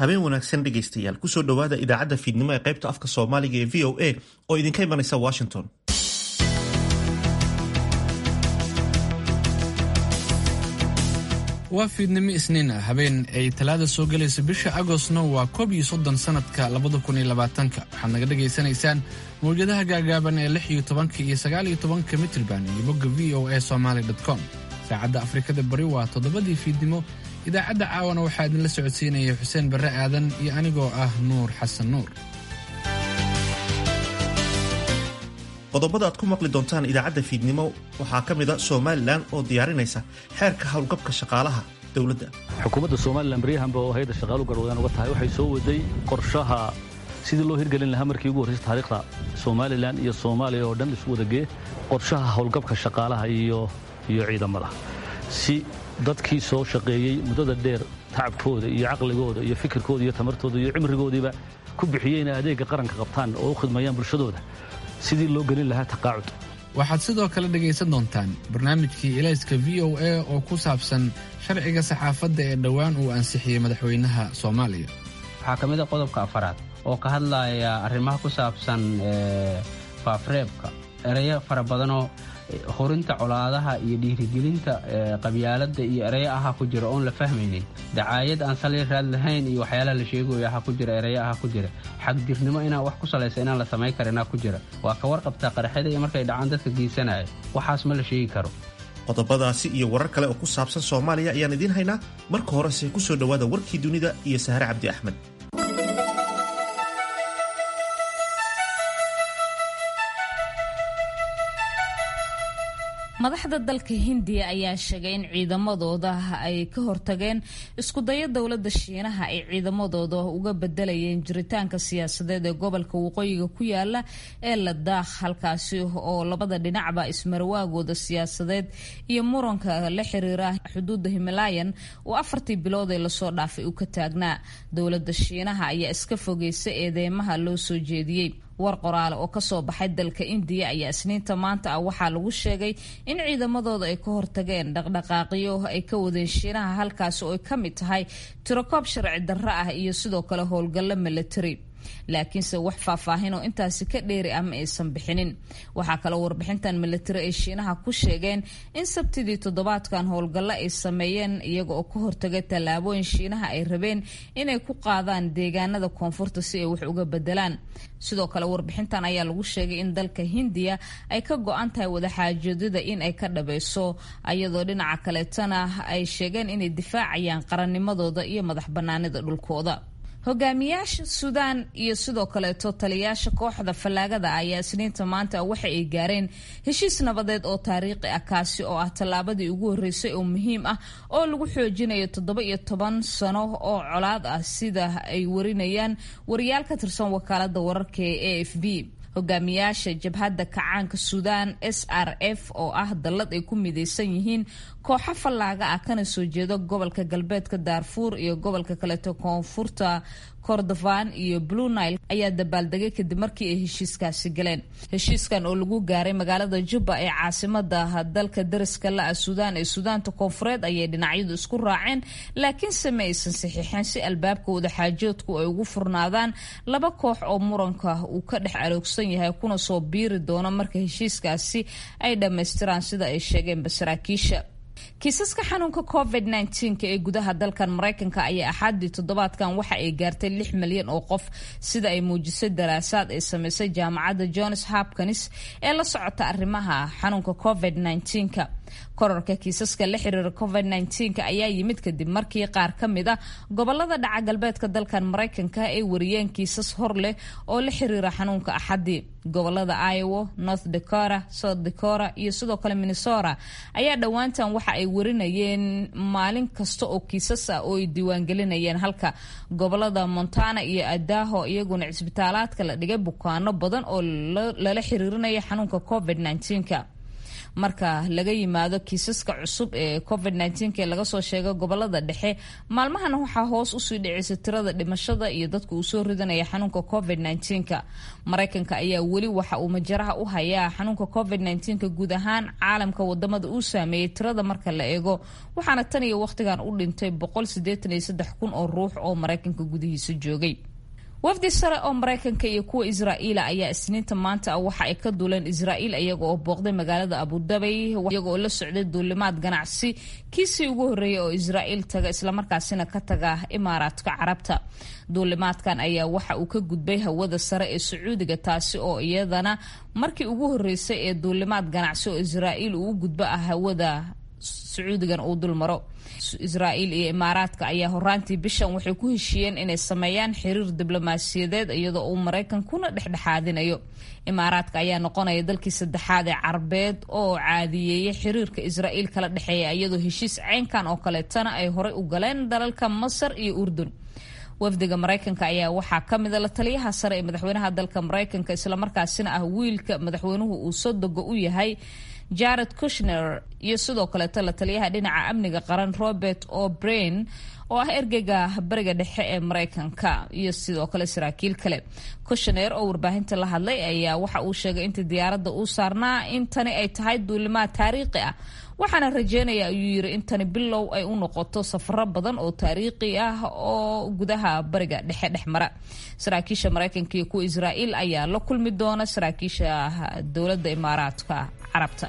habeen wanaagsan dhegaystayaal kusoo dhowaada idaacadda fiidnimo ee qaybta afka soomaaliga ee v o a oo idinka imanaysa washington waa fiidnimo isniin ah habeen ay talaada soo gelaysa bisha agostna waa koob iyo soddon sanadka labada kun iyo labaatanka waxaad naga dhagaysanaysaan mawjadaha gaagaaban ee lix iyo tobanka iyo sagaal iyo tobanka mitrban iyo bogga v o a somaly com saacadda afrikada bari waa toddobadii fiidnimo idaacadda caawana waxaa idinla socodsiinaya xuseen barre aadan iyo anigoo ah nuur xasan nuur qodobada aad ku maqli doontaan idaacadda fiidnimo waxaa ka mid a somalilan oo diyaarinaysa xeerka howlgabka shaqaalaha dowladda xukuumadda somalilan baryahanba oo hay-adda shaqaalu garwadaan uga tahay waxay soo waday qorshaha sidii loo hirgelin lahaa markii ugu horraysay taariikhda somalilan iyo soomaaliya oo dhan isu wadagee qorshaha howlgabka shaqaalaha iyo iyo ciidamada si dadkii soo shaqeeyey muddada dheer tacabkooda iyo caqligooda iyo fikirkooda iyo tamartooda iyo cimrigoodiiba ku bixiyey inay adeegga qaranka qabtaan oo u khidmayaan bulshadooda sidii loo gelin lahaa taqaacud waxaad sidoo kale dhegaysan doontaan barnaamijkii ilayska v o a oo ku saabsan sharciga saxaafadda ee dhowaan uu ansixiyey madaxweynaha soomaaliya waxaa ka mid a qodobka afaraad oo ka hadlaya arrimaha ku saabsan faafreebka ereyo fara badanoo horinta colaadaha iyo dhiirigelinta qabyaaladda iyo ereyo ahaa ku jira oon la fahmaynin dacaayad aan sali raad lahayn iyo waxyaalaha la sheegayo ahaa ku jira ereyo ahaa ku jira xagdirnimo inaan wax ku salaysa inaan la samayn karinaa ku jira waa ka warqabtaa qaraxyada iyo markay dhacaan dadka geysanaya waxaas ma la sheegi karo qodobadaasi iyo warar kale oo ku saabsan soomaaliya ayaan idiin haynaa marka horese ku soo dhowaada warkii dunida iyo sahre cabdi axmed madaxda dalka hindiya ayaa sheegay in ciidamadooda ay ka hortageen iskudayo dowladda shiinaha ay ciidamadooda uga bedelayeen jiritaanka siyaasadeed ee gobolka waqooyiga ku yaala ee ladaakh halkaasi oo labada dhinacba ismarwaagooda siyaasadeed iyo muranka la xiriira xuduudda himalayan oo afartii bilood ee lasoo dhaafay uu ka taagnaa dowladda shiinaha ayaa iska fogeysa eedeymaha loo soo jeediyey war qoraale oo kasoo baxay dalka indiya ayaa isniinta maanta ah waxaa lagu sheegay in ciidamadooda ay ka hortageen dhaqdhaqaaqyo ay ka wadeen shiinaha halkaasi oo ay ka mid tahay tirokoob sharci darro ah iyo sidoo kale howlgallo milatari laakiinse wax faahfaahin oo intaasi ka dheeri ah ma aysan bixinin waxaa kaloo warbixintan milatari ay shiinaha ku sheegeen in sabtidii toddobaadkan howlgallo ay sameeyeen iyaga oo ka hortagay tallaabooyin shiinaha ay rabeen inay ku qaadaan deegaanada koonfurta si ay wax uga bedelaan sidoo kale warbixintan ayaa lagu sheegay in dalka hindiya ay ka go-an tahay wadaxaajoodida in ay ka dhabayso ayadoo dhinaca kaleetana ay sheegeen inay difaacayaan qarannimadooda iyo madax banaanida dhulkooda hogaamiyaasha suudaan iyo sidoo kaleeto taliyaasha kooxda fallaagada ayaa isniinta maanta waxa ay gaareen heshiis nabadeed oo taariikhi ah kaasi oo ah tallaabadii ugu horreysay oo muhiim ah oo lagu xoojinayo toddoba iyo toban sano oo colaad ah sida ay warinayaan wariyaal ka tirsan wakaalada wararka ee a f b hogaamiyaasha jabhadda kacaanka suudaan s r f oo ah dallad ay ku midaysan yihiin kooxo fallaaga ah kana soo jeeda gobolka galbeedka daarfuur iyo gobolka kaleeto koonfurta kordofan iyo blue nile ayaa dabaaldegay kadib markii ay heshiiskaasi galeen heshiiskan oo lagu gaaray magaalada jubba ee caasimada dalka dariska la-a suudaan ee suudaanta koonfureed ayay dhinacyadu isku raaceen laakiinse ma aysan saxiixeen si albaabka wadaxaajoodku ay ugu furnaadaan laba koox oo muranka uu ka dhex aloogsan yahay kuna soo biiri doono marka heshiiskaasi ay dhammaystiraan sida ay sheegeenba saraakiisha kiisaska xanuunka covid -19 ee gudaha dalkan maraykanka ayaa axaadii toddobaadkan waxa ay gaartay lix milyan oo qof sida ay muujisay daraasaad ay sameysay jaamacadda johns hopkins ee la socota arrimaha xanuunka covid -19ka korarka kiisaska la xiriira covid -19 ayaa yimid kadib markii qaar ka mid a gobolada dhaca galbeedka dalkan maraykanka ay wariyeen kiisas hor leh oo la xiriira xanuunka axadii gobolada iowa north dakota south dakota iyo sidoo kale minnesota ayaa dhowaantan waxa ay warinayeen maalin kasta oo kiisas ah oo ay diiwaangelinayeen halka gobolada montana iyo adaho iyaguna cisbitaalaadka la dhigay bukaano badan oo lala xiriirinaya xanuunka covid -19ka marka laga yimaado kiisaska cusub ee covid ee laga soo sheegay gobolada dhexe maalmahana waxaa hoos usii dhicisa tirada dhimashada iyo dadka uu soo ridanaya xanuunka covid maraykanka ayaa weli waxa uu majaraha u hayaa xanuunka covid guud ahaan caalamka wadamada uu saameeyey tirada marka la eego waxaana tan iyo wakhtigan u dhintay kun oo ruux oo maraykanka gudihiisa joogay wafdi sare oo maraykanka iyo kuwa israa'iila ayaa isniinta maanta ah waxa ay ka duuleen israa'iil iyaga oo booqday magaalada abudabay iyaga oo la socday duulimaad ganacsi kiisii ugu horreeyay oo israa'iil taga islamarkaasina ka taga imaaraadka carabta duulimaadkan ayaa waxa uu ka gudbay hawada sare ee sacuudiga taasi oo iyadana markii ugu horreysay ee duulimaad ganacsi oo israa'iil uu u gudbo ah hawada sacuudigan uu dul maro israa'iil iyo imaaraadka ayaa horaantii bishan waxay ku heshiiyeen inay sameeyaan xiriir diblomaasiyadeed iyadoo uu maraykankuna dhexdhexaadinayo imaaraadka ayaa noqonaya dalkii saddexaad ee carabeed oo caadiyeeyay xiriirka israa'iil kala dhexeeya iyadoo heshiis caynkan oo kaleetana ay horey u galeen dalalka masar iyo urdun wafdiga maraykanka ayaa waxaa ka mida la taliyaha sare ee madaxweynaha dalka maraykanka islamarkaasina ah wiilka madaxweynuhu uu sodoga u yahay jared kushner iyo sidoo kaleeto la taliyaha dhinaca amniga qaran robert o'brain oo ah ergeyga bariga dhexe ee maraykanka iyo sidoo kale saraakiil kale kushner oo warbaahinta la hadlay ayaa waxa uu sheegay inta diyaaradda uu saarnaa in tani ay tahay duulimaad taariikhi ah waxaana rajeynaya ayuu yiri in tani bilow ay u noqoto safaro badan oo taariikhi ah oo gudaha bariga dhexe dhex mara saraakiisha maraykanka iyo kuwa israa'iil ayaa la kulmi doona saraakiisha dowladda imaaraadka carabta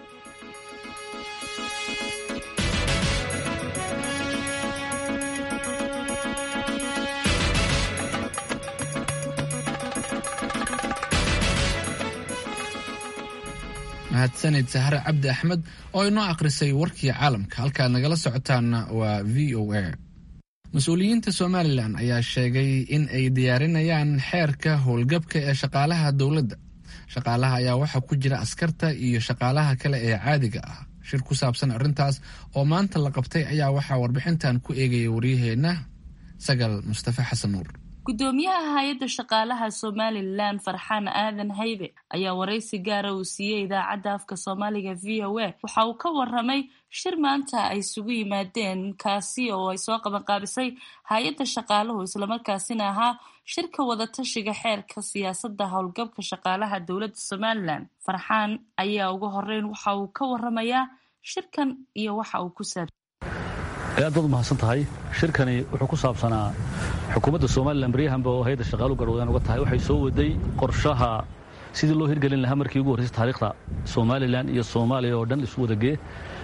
mahadsanid sahre cabdi axmed oo inoo akhrisay warkii caalamka halkaad nagala socotaanna waa v o a mas-uuliyiinta somalilan ayaa sheegay in ay diyaarinayaan xeerka howlgabka ee shaqaalaha dowladda shaqaalaha ayaa waxaa ku jira askarta iyo shaqaalaha kale ee caadiga ah shir ku saabsan arrintaas oo maanta la qabtay ayaa waxaa warbixintan ku eegaya waryaheenna sagal mustafe xasan nuur gudoomiyaha hay-adda shaqaalaha somalilan farxaan aadan haybe ayaa waraysi gaara uu siiyey idaacadda afka soomaaliga v o a waxa uu ka waramay shir maanta ay isugu yimaadeen kaasi oo ay soo qabanqaabisay hay-adda shaqaaluhu islamarkaasina ahaa shirka wadatashiga xeerka siyaasadda howlgabka shaqaalaha dowladda somalilan farxaan ayaa ugu horeyn waxa uu ka waramayaa shirkan iyo waxa uu ku saab aad baad umahadsan tahay shirkani wuxuu ku saabsanaa xukuumadda somalilan baryahanba oo hay-adda shaqaalu garwadaan uga tahay waxay soo waday qorshaha sidii loo hirgelin lahaa markii ugu horreysay taariikhda somalilan iyo soomaaliya oo dhan isu wadagee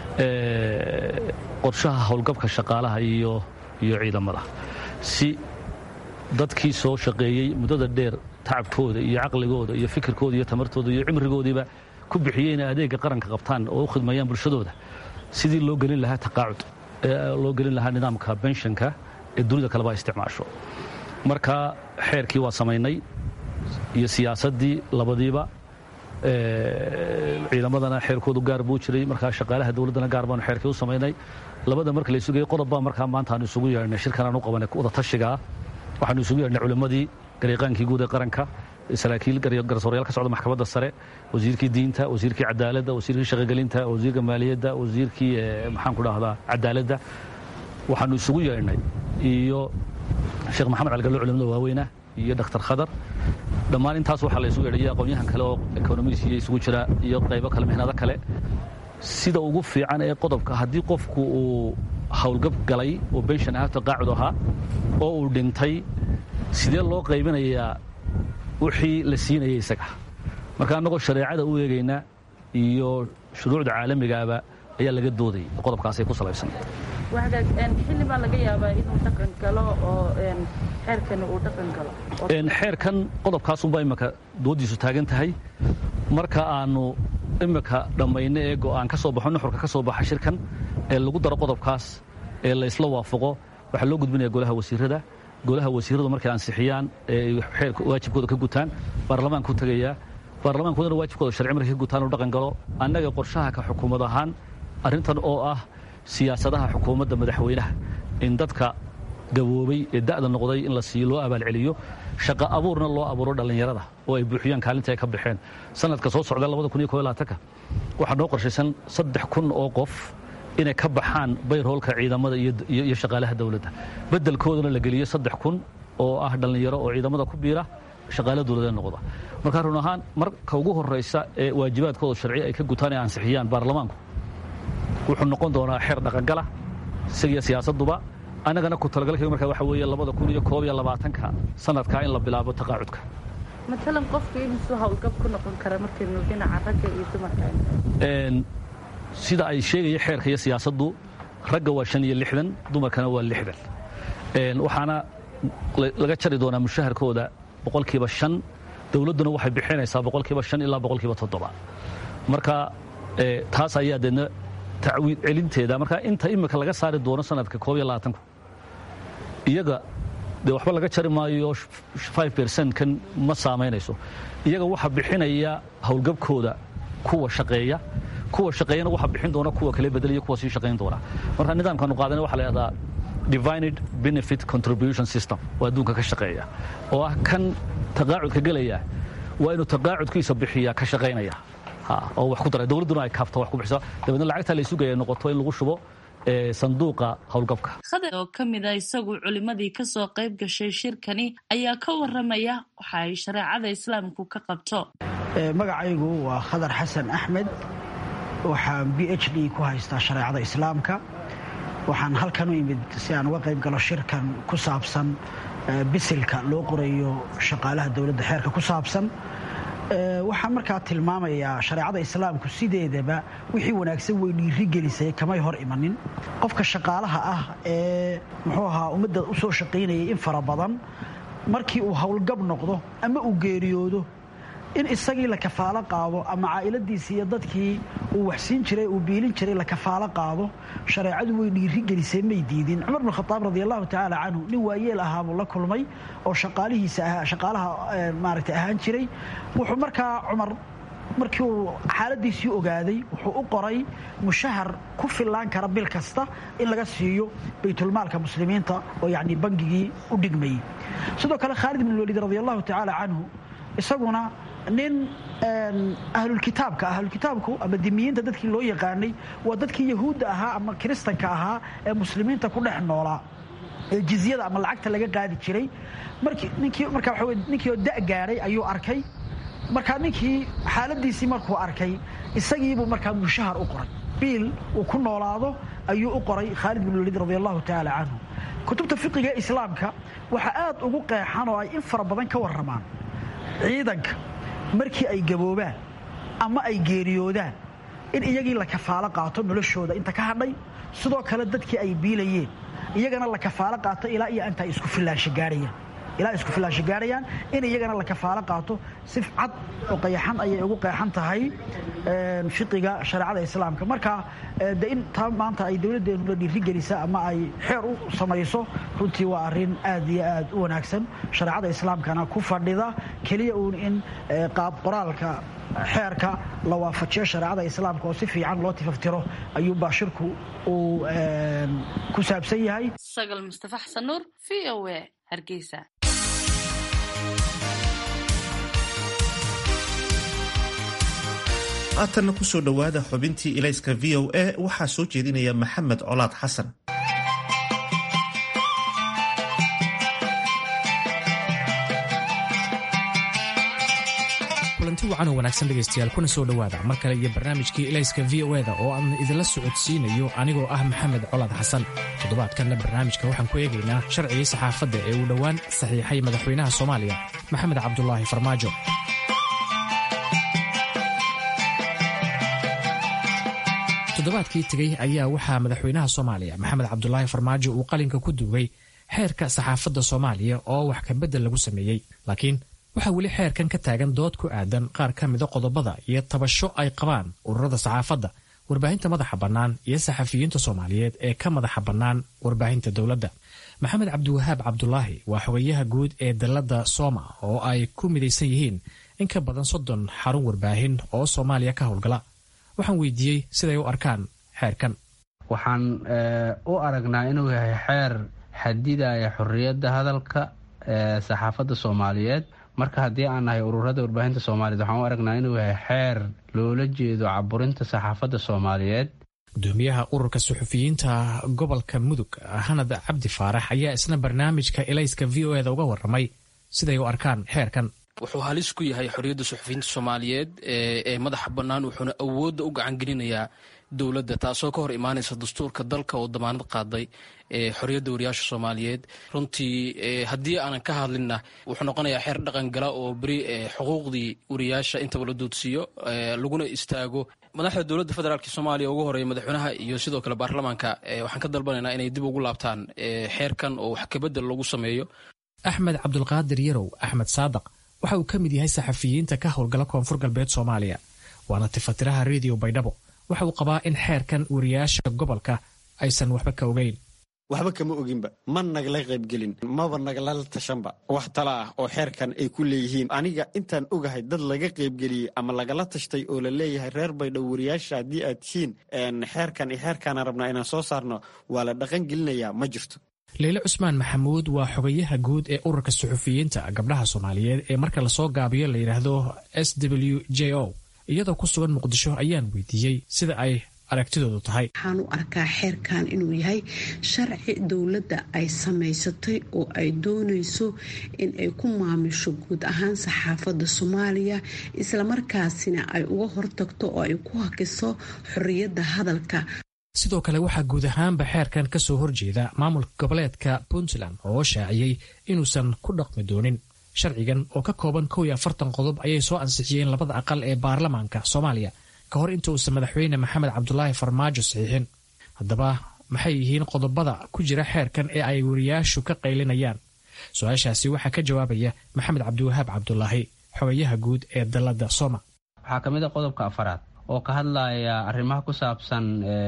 qorshaha howlgabka shaqaalaha iyo iyo ciidamada si dadkii soo shaqeeyey muddada dheer tacabkooda iyo caqligooda iyo fikirkooda iyo tamartooda iyo cimrigoodiiba ku bixiyey inay adeegga qaranka qabtaan oo u khidmayaan bulshadooda sidii loo gelin lahaa taqaacud loo gelin lahaa nidaamka benshanka ee dunida kaleba isticmaasho marka xeerkii waa samaynay iyo siyaasaddii labadiiba ciidamadana xeerkoodu gaar buu jiray markaa shaqaalaha dowladdana gaar baanu xeerkii u samaynay labada marka la isugayay qodob baa markaa maanta aanu isugu yeedhnay shirkan aan u qabanay wada tashigaa waxaanu isugu yeedhnay culimmadii gariiqaankii guud ee qaranka saraakiil garsoorayaal ka socda maxkamadda sare wasiirkii diinta wasiirkii cadaaladda wasiirkii shaqogelinta wasiirka maaliyadda wasiirkii maxaan ku dhahdaa cadaaladda waxaanu isugu yeedhnay iyo sheekh maxamed calgallo culimada waaweyna iyo dhakhtar khadar dhammaan intaas waxaa la isugu yeedhay iyo aqoonyahan kale oo ekonomiis iyo isugu jira iyo qaybo kale mihnado kale sida ugu fiican ee qodobka haddii qofku uu howlgab galay oo benshan ah taqaacud ahaa oo uu dhintay sidee loo qaybinayaa wixii la siinayay isaga marka annagoo shareecada u eegayna iyo shuruucda caalamigaaba ayaa laga doodayay qodobkaasay ku salaysan xilli baa laga yaabaa inuu dhaqan galo oo xeerkani uu dhaqan galo xeerkan qodobkaasunbaa imika dooddiisu taagan tahay marka aanu imika dhammayno ee go'aan ka soo baxo nuxurka ka soo baxa shirkan ee lagu daro qodobkaas ee la isla waafaqo waxaa loo gudbinaya golaha wasiirada golaha wasiiradu markay ansixiyaan ee xeerka waajibkooda ka gutaan baarlamaanku tegayaa baarlamaankoodana waajibkooda sharci markay ka gutaan uu dhaqan galo annaga qorshaha ka xukuumad ahaan arrintan oo ah siyaasadaha xukuumadda madaxweynaha in dadka gaboobay ee da'da noqday in la siiyo loo abaalceliyo shaqa abuurna loo abuuro dhallinyarada oo ay buuxiyaan kaalinta ay ka baxeen sanadka soo socda waxaa noo qorshaysan saddex kun oo qof inay ka baxaan bayrhoolka ciidamada iyo shaqaalaha dowladda beddelkoodana la geliyo saddex kun oo ah dhallinyaro oo ciidamada ku biira shaqaala dowladee noqda marka run ahaan marka ugu horraysa ee waajibaadkooda sharci ay ka gutaan ee ansixiyaan baarlamaanku wuxuu noqon doonaa xeer dhaqangala isagiyo siyaasadduba annagana ku talagalkayga markaa waxa weeye labada kun iyo koob iyo labaatanka sanadkaa in la bilaabo taqaacudka matalan qofku imisuu hawlgab ku noqon kara markaynu dhinaca ragga iyo dumarka sida ay sheegaya xeerka iyo siyaasaddu ragga waa shan iyo lixdan dumarkana waa lixdan waxaana laga jari doonaa mushaharkooda boqolkiiba shan dowladduna waxay bixinaysaa boqolkiiba shan ilaa boqolkiiba toddoba marka taas ayaa deedna tacwiid celinteeda marka inta imika laga saari doono sanadka koob iyo labaatanku iyaga dee waxba laga jari maayo five percent kan ma saamaynayso iyaga waxaa bixinaya howlgabkooda kuwa shaqeeya kuwa shaqeeyana waxaa bixin doona kuwa kale bedelaya kuwa sii shaqayn doona marka nidaamkaanu qaadana waxa la yidhahdaa divined benefit contribution system oo adduunka ka shaqeeya oo ah kan taqaacudka gelaya waa inuu taqaacudkiisa bixiya ka shaqaynaya oo wax ku dara dowladduna ay kaafto wax ku bixiso dabeedna lacagta la isugaya noqoto in lagu shubo sanduuqa howlgabka khadar oo ka mid a isagu culimmadii ka soo qayb gashay shirkani ayaa ka warramaya waxa ay shareecada islaamku ka qabto magacaygu waa khadar xasan axmed waxaan b h d ku haystaa shareecada islaamka waxaan halkan u imid si aan uga qayb galo shirkan ku saabsan bisilka loo qorayo shaqaalaha dowladda xeerka ku saabsan waxaan markaa tilmaamayaa shareecada islaamku sideedaba wixii wanaagsan way dhiirigelisay kamay hor imanin qofka shaqaalaha ah ee muxuu ahaa ummadda u soo shaqaynayay in fara badan markii uu howlgab noqdo ama uu geeriyoodo in isagii la kafaalo qaado ama caa'iladiisii iyo dadkii uu waxsiin jiray uu biilin jiray la kafaalo qaado shareecadu way dhiirigelisay may diidin cumar bn khadaab radi allahu tacaala canhu nin waayeel ahaabuu la kulmay oo shaqaalihiisa ahaa shaqaalaha maaragtay ahaan jiray wuxuu markaa cumar markii uu xaaladiisii ogaaday wuxuu u qoray mushahar ku fillaan kara bil kasta in laga siiyo baytulmaalka muslimiinta oo yacni bangigii u dhigmayey sidoo kale khaalid ibn waliid radi allahu tacaala canhu isaguna nin ahlulkitaabka ahlulkitaabku ama dimiyiinta dadkii loo yaqaanay waa dadkii yahuudda ahaa ama kiristanka ahaa ee muslimiinta ku dhex noolaa ee jizyada ama lacagta laga qaadi jiray ninkii marka waa ninkii oo da gaadhay ayuu arkay markaa ninkii xaaladiisii markuu arkay isagiibuu markaa mushahar u qoray biil uu ku noolaado ayuu u qoray khaalid bin waliid radi allahu tacaala canhu kutubta fiqiga islaamka waxaa aad ugu qeexan oo ay in fara badan ka warramaan ciidanka markii ay gaboobaan ama ay geeriyoodaan in iyagii la kafaalo qaato noloshooda inta ka hadhay sidoo kale dadkii ay biilayeen iyagana la kafaalo qaato ilaa iyo inta ay isku filaansho gaarayaan ilaa isku filaansho gaarayaan in iyagana la kafaalo qaato si cad oo qayaxan ayay ugu qeexan tahay fiqiga shareecada islaamka marka de in taa maanta ay dowladdeenu la dhiirigelisa ama ay xeer u samayso runtii waa arrin aad iyo aad u wanaagsan shareecada islaamkana ku fadhida keliya uun in qaab qoraalka xeerka la waafajiyo shareecada islaamka oo si fiican loo tifaftiro ayuu baashirku uu ku saabsan yahay sagal mustafa xasan nuur v o a hargeysa haatanna ku soo dhowaada xubintii ilayska v o a waxaa soo jeedinaya maxamed colaad xasan kulanti wacan oo wanaagsan dhegaystayaal kuna soo dhowaada mar kale iyo barnaamijkii ilayska v o eda oo aan idinla socodsiinayo anigoo ah maxamed colaad xasan toddobaadkanna barnaamijka waxaan ku eegaynaa sharcigii saxaafadda ee uu dhowaan saxiixay madaxweynaha soomaaliya maxamed cabdulaahi farmaajo toddobaadkii tegey ayaa waxaa madaxweynaha soomaaliya maxamed cabdulaahi farmaajo uu qalinka ku duugay xeerka saxaafadda soomaaliya oo wax kabedel lagu sameeyey laakiin waxaa weli xeerkan ka taagan dood ku aadan qaar ka mida qodobada iyo tabasho ay qabaan ururada saxaafadda warbaahinta madaxa bannaan iyo saxafiyiinta soomaaliyeed ee ka madaxa bannaan warbaahinta dowladda maxamed cabdiwahaab cabdulaahi waa xogayaha guud ee dalladda sooma oo ay ku midaysan yihiin in ka badan soddon xarun warbaahin oo soomaaliya ka howlgala waxaan weydiiyey siday u arkaan xeerkan waxaan u aragnaa inuu yahay xeer xadidaya xorriyadda hadalka saxaafadda soomaaliyeed marka haddii aan nahay ururada warbaahinta soomaaliyeed waxaan u aragnaa inuu yahay xeer loola jeedo caburinta saxaafadda soomaaliyeed gudoomiyaha ururka suxufiyiinta gobolka mudug hanad cabdi faarax ayaa isna barnaamijka elayska v o eda uga waramay siday u arkaan xeerkan wuxuu halis ku yahay xorriyadda suxufiyiinta soomaaliyeed ee madaxa bannaan wuxuuna awoodda u gacan gelinayaa dowladda taasoo ka hor imaanaysa dastuurka dalka oo damaanad qaaday xorriyadda wariyaasha soomaaliyeed runtii haddii aanan ka hadlinna wuxuu noqonayaa xeer dhaqan gala oo beri xuquuqdii wariyaasha intaba la doodsiiyo laguna istaago madaxda dowladda federaalk soomaaliya ugu horeeya madaxweynaha iyo sidoo kale baarlamaanka waxaan ka dalbanaynaa inay dib ugu laabtaan xeerkan oo wax kabedel lagu sameeyo axmed cabdulqaadir yarow axmed saadaq waxa uu ka mid yahay saxafiyiinta ka howlgala koonfur galbeed soomaaliya waana tifatiraha rediyo baydhabo waxa uu qabaa in xeerkan wariyaasha gobolka aysan waxba ka ogeyn waxba kama oginba ma nagala qaybgelin maba naglala tashanba wax tala ah oo xeerkan ay ku leeyihiin aniga intaan ogahay dad laga qaybgeliyey ama lagala tashtay oo la leeyahay reer baydhabo wariyaasha haddii aad tihiin xeerkan iyo xeerkaana rabnaa inaan soo saarno waa la dhaqan gelinayaa ma jirto leyle cusmaan maxamuud waa xogayaha guud ee ururka suxufiyiinta gabdhaha soomaaliyeed ee marka lasoo gaabiyo la yidhaahdo s w j o iyadoo ku sugan muqdisho ayaan weydiiyey sida ay aragtidoodu tahay waxaan u arkaa xeerkan inuu yahay sharci dowladda ay samaysatay oo ay doonayso in ay ku maamusho guud ahaan saxaafadda soomaaliya islamarkaasina ay uga hortagto oo ay ku hakiso xorriyadda hadalka sidoo kale waxaa guud ahaanba xeerkan ka soo horjeeda maamulka goboleedka puntland oo shaaciyey inuusan ku dhaqmi doonin sharcigan oo ka kooban kow iyo afartan qodob ayay soo ansixiyeen labada aqal ee baarlamaanka soomaaliya ka hor inta uusan madaxweyne maxamed cabdulaahi farmaajo saxiixin haddaba maxay yihiin qodobada ku jira xeerkan ee ay wariyaashu ka qaylinayaan su-aashaasi waxaa ka jawaabaya maxamed cabdiwahaab cabdulaahi xogayaha guud ee dalladda soma waxaa ka mid a qodobka afaraad oo ka hadlaya arrimaha ku saabsan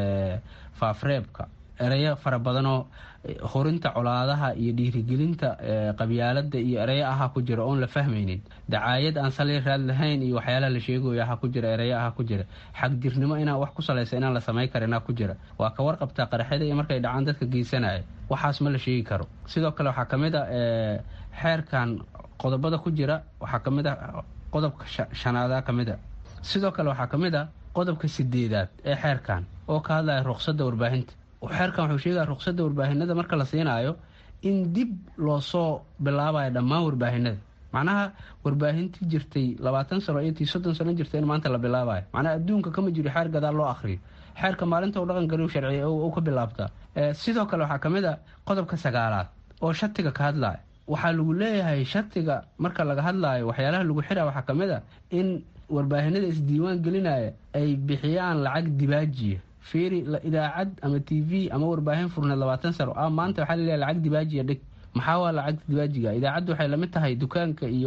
faafreebka ereyo fara badanoo horinta colaadaha iyo dhiirigelinta qabyaalada iyo ereyo ahaa ku jira oon la fahmaynin dacaayad aan sali raad lahayn iyo waxyaalaha la sheegayo ahaa ku jira ereyo ahaa ku jira xagjirnimo inaan wax ku salaysa inaan la samayn karinaa ku jira waa ka warqabtaa qaraxyada iyo markay dhacaan dadka geysanaya waxaas ma la sheegi karo sidoo kale waxaa kamid a xeerkan qodobada ku jira waxaa kamid a qodobka shanaada kamid a sidoo kale waxaa ka mid a qodobka sideedaad ee xeerkan oo ka hadlaya ruqsadda warbaahinta xeerkan wuxuu sheegaya ruqsadda warbaahinada marka la siinaayo in dib loo soo bilaabayo dhammaan warbaahinada macnaha warbaahintii jirtay labaatan sano iyo tii soddon sano jirtay in maanta la bilaabayo macnaha adduunka kama jiro xeer gadaal loo akhriyo xeerka maalinta u dhaqan galiu sharciya u ka bilaabtaa sidoo kale waxaa ka mid a qodobka sagaalaad oo shatiga ka hadlaya waxaa lagu leeyahay shatiga marka laga hadlaayo waxyaalaha lagu xira waxaa ka mid a in warbaahinada isdiiwaan gelinaya ay bixiyaan lacag dibaajiya fiiri idaacad ama t v ama warbaahin furneed labaatan sano a maanta waxaa laleeyahay lacag dibaajiya dhig maxaa waa lacagta dibaajiga idaacaddu waxay lamid tahay dukaanka iyo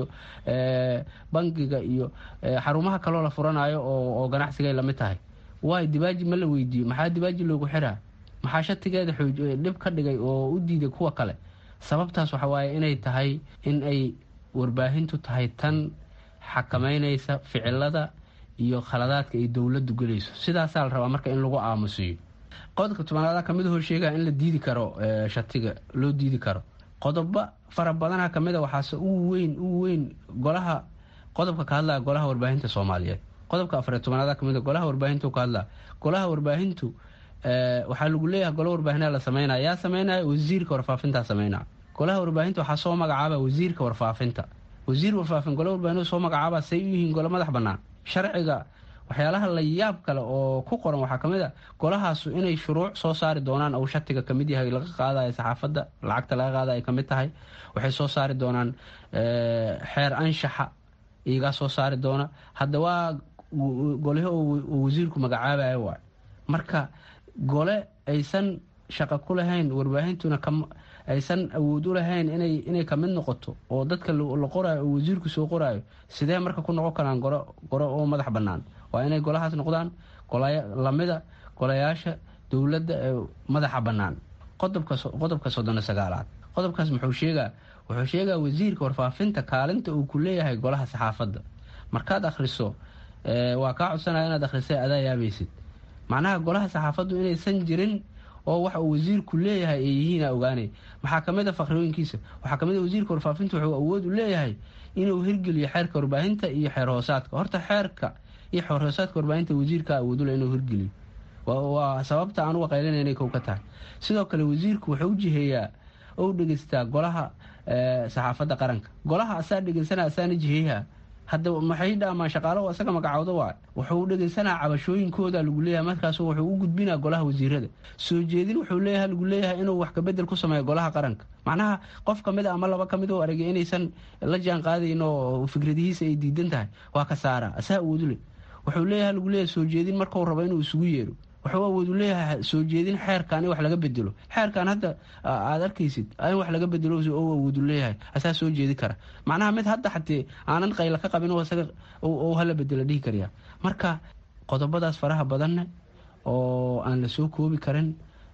bangiga iyo xarumaha kaloo la furanayo oo ganacsigay lamid tahay waay dibaaji ma la weydiiyo maxaa dibaaji loogu xiraa maxaa shatigeeda dhib ka dhigay oo u diiday kuwa kale sababtaas waxa waaye inay tahay in ay warbaahintu tahay tan xakamaynaysa ficilada iyo khaladaadka ay dowladdu gelayso sidaasaa la rabaa marka in lagu aamusiyo qodobka tobanaada kamid hor sheegaya in la diidi karo shatiga loo diidi karo qodobo fara badana kamid a waxaase ugu weyn ugu weyn golaha qodobka ka hadlaya golaha warbaahinta soomaaliyeed qodobka afariy tobanaada kamid a golaha warbaahintu ka hadlaya golaha warbaahintu waxaa lagu leeyahay gola warbaahinaa la sameynaya yaa sameynaya wasiirka warfaafintaa sameynaya golaha warbaahinta waxaa soo magacaaba wasiirka warfaafinta wasiir warfaafin gole warbaahinadu soo magacaaba say u yihiin gole madax bannaan sharciga waxyaalaha la yaab kale oo ku qoran waxaa ka mid a golahaasu inay shuruuc soo saari doonaan ou shatiga kamid yahay laga qaadayo saxaafadda lacagta laga qaada ay kamid tahay waxay soo saari doonaan xeer anshaxa iyagaa soo saari doona hadda waa golahi oo wasiirku magacaabaya waay marka gole aysan shaqo ku lahayn warbaahintuna aysan awood u lahayn inay kamid noqoto oo dadka la qoraayo oo wasiirku soo qoraayo sidee marka ku noqon karaan goro oo madax bannaan waa inay golahaas noqdaan lamida golayaasha dowladda ee madaxa bannaan qodobka soddon sagaalaad qodobkaas muxuu sheegaa wuxuu sheegaa wasiirka warfaafinta kaalinta uu ku leeyahay golaha saxaafadda markaad akhriso waa kaa codsanaya inaad akhrisay adaa yaabaysid macnaha golaha saxaafaddu inaysan jirin oo waxa uu wasiirku leeyahay ay yihiina ogaanay maxaa kamid a fakhrooyinkiisa waxaa kamid a wasiirka warfaafinta wuxuu awood u leeyahay inuu hirgeliyo xeerka warbaahinta iyo xeer hoosaadka horta xeerka iyo xeer hoosaadka warbaahinta wasiirka awoodule inuu hirgeliyo waa sababta aan uga qaylinay inay kow ka tahay sidoo kale wasiirku wuxuu u jiheeyaa ou dhegeystaa golaha saxaafadda qaranka golaha asaa dhegeysana asaana jiheeyaha hadda maxay dhaamaan shaqaalaho asaga magacooda waa wuxuu dhegeysanaa cabashooyinkooda lagu leeyahay markaas wuxuu u gudbinaa golaha wasiirada soo jeedin wuxuu leeyahay lagu leeyahay inuu wax kabedel ku sameeyo golaha qaranka macnaha qof kamid a ama laba kamid oo aragay inaysan la jaan qaadayn oo fikradihiisa ay diidan tahay waa ka saaraa asaa awoodule wuxuu leeyahay lagu leeyahay soo jeedin markau rabo inuu isugu yeero wuxuu awoodu leeyahay soo jeedin xeerkan in wax laga bedelo xeerkan hadda aad arkaysid in wax laga bedelo awoodu leeyahay asaa soo jeedi kara macnaha mid hadda xatee aanan qayla ka qabin isaga hala bedelo dhihi karyaa marka qodobadaas faraha badanne oo aan la soo koobi karin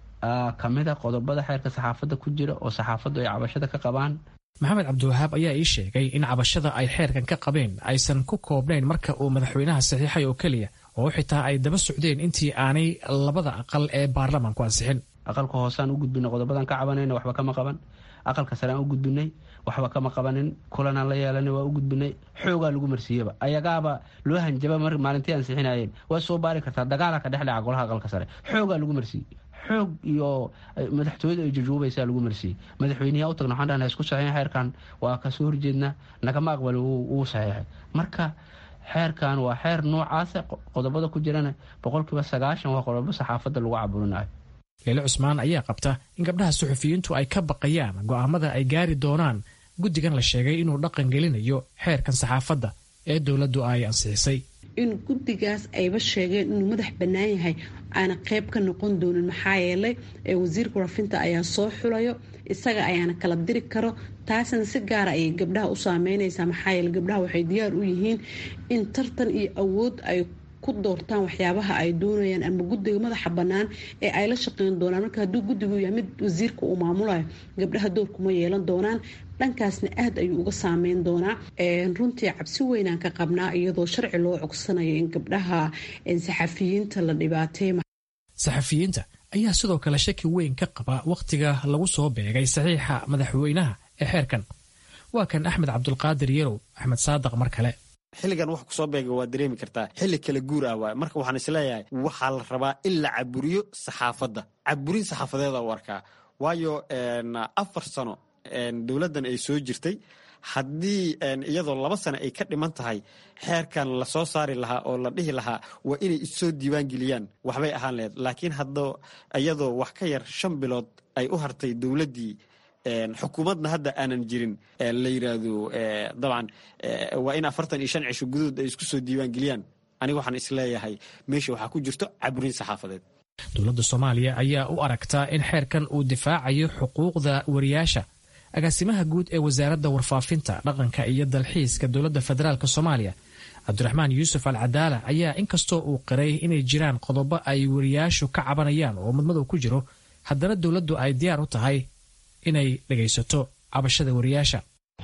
kamida qodobada xeerka saxaafadda ku jira oo saxaafaddu ay cabashada ka qabaan maxamed cabdiwahaab ayaa ii sheegay in cabashada ay xeerkan ka qabeen aysan ku koobnayn marka uu madaxweynaha saxiixay oo keliya oo xitaa ay daba socdeen intii aanay labada aqal ee baarlamaanku ansixin aqalka hoosaan u gudbinay qodobadan ka cabanayna waxba kama qaban aqalka sare aan u gudbinay waxba kama qabanin kulanaan la yeelanay waa u gudbinay xoogaa lagu marsiiyaba ayagaaba loo hanjaba mar maalintii ansixinayeen waa soo baari kartaa dagaala ka dhex dhaca golaha aqalka sare xoogaa lagu marsiiyey xoog iyo madaxtooyada ay jujuubaysaa lagu marsiiyey madaxweyneyaa u tagna waxaan dhahna isku saxiixin xeerkan waa kasoo horjeednaa nagama aqbali wuu saxiixay marka xeerkan waa xeer noocaasa qodobada ku jirana boqolkiiba sagaashan waa qodobo saxaafadda lagu caburinayo leele cusmaan ayaa qabta in gabdhaha suxufiyiintu ay ka baqayaan go'aamada ay gaari doonaan guddigan la sheegay inuu dhaqan gelinayo xeerkan saxaafadda ee dowladdu ay ansixisay in guddigaas ayba sheegeen inuu madax bannaan yahay aana qayb ka noqon doonin maxaa yeelay wasiirka warfinta ayaa soo xulayo isaga ayaana kala diri karo taasna si gaara ayay gabdhaha u saameynaysaa maxaa yeele gabdhaha waxay diyaar u yihiin in tartan iyo awood ay ku doortaan waxyaabaha ay doonayaan ama guddiga madaxa bannaan ee ay la shaqeyn doonaan marka hadduu guddigu yahay mid wasiirka uu maamulayo gabdhaha doorkuma yeelan doonaan dhankaasna aad ayuu uga saameyn doonaa runtii cabsi weynaan ka qabnaa iyadoo sharci loo cogsanayo in gabdhaha saxafiyiinta la dhibaatay saxafiyiinta ayaa sidoo kale shaki weyn ka qaba wakhtiga lagu soo beegay saxiixa madaxweynaha ee xeerkan waa kan axmed cabdulqaadir yarow axmed saadaq mar kale xilligan wax kusoo beega waa dareemi kartaa xilli kala guur ah waay marka waxaan isleeyahay waxaa la rabaa in la caburiyo saxaafadda caburin saxaafadeeda u arkaa waayo afar sano dowladdan ay soo jirtay haddii iyadoo laba sano ay ka dhiman tahay xeerkan lasoo saari lahaa oo la dhihi lahaa waa inay issoo diiwaan geliyaan waxbay ahaan laheyd laakiin hadda iyadoo wax ka yar shan bilood ay u hartay dowladdii xukuumadna hadda aanan jirin la yiraahdo dabcan waa in afartan iyo shan cisho gudahood ay isku soo diiwaan geliyaan aniga waxaan isleeyahay meesha waxaa ku jirto caburin saxaafadeed dowladda soomaaliya ayaa u aragtaa in xeerkan uu difaacayo xuquuqda wariyaasha agaasimaha guud ee wasaaradda warfaafinta dhaqanka iyo dalxiiska dowladda federaalk soomaaliya cabdiraxmaan yuusuf al cadaala ayaa inkastoo uu qiray inay jiraan qodobo ay wariyaashu ka cabanayaan oo mudmadow ku jiro haddana dowladdu ay diyaar u tahay inay dhegaysato cabashada wariyaasha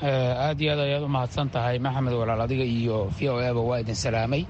aad iyo aad ayaad u mahadsan tahay maxamed walaal adiga iyo v o eba waa idin salaamay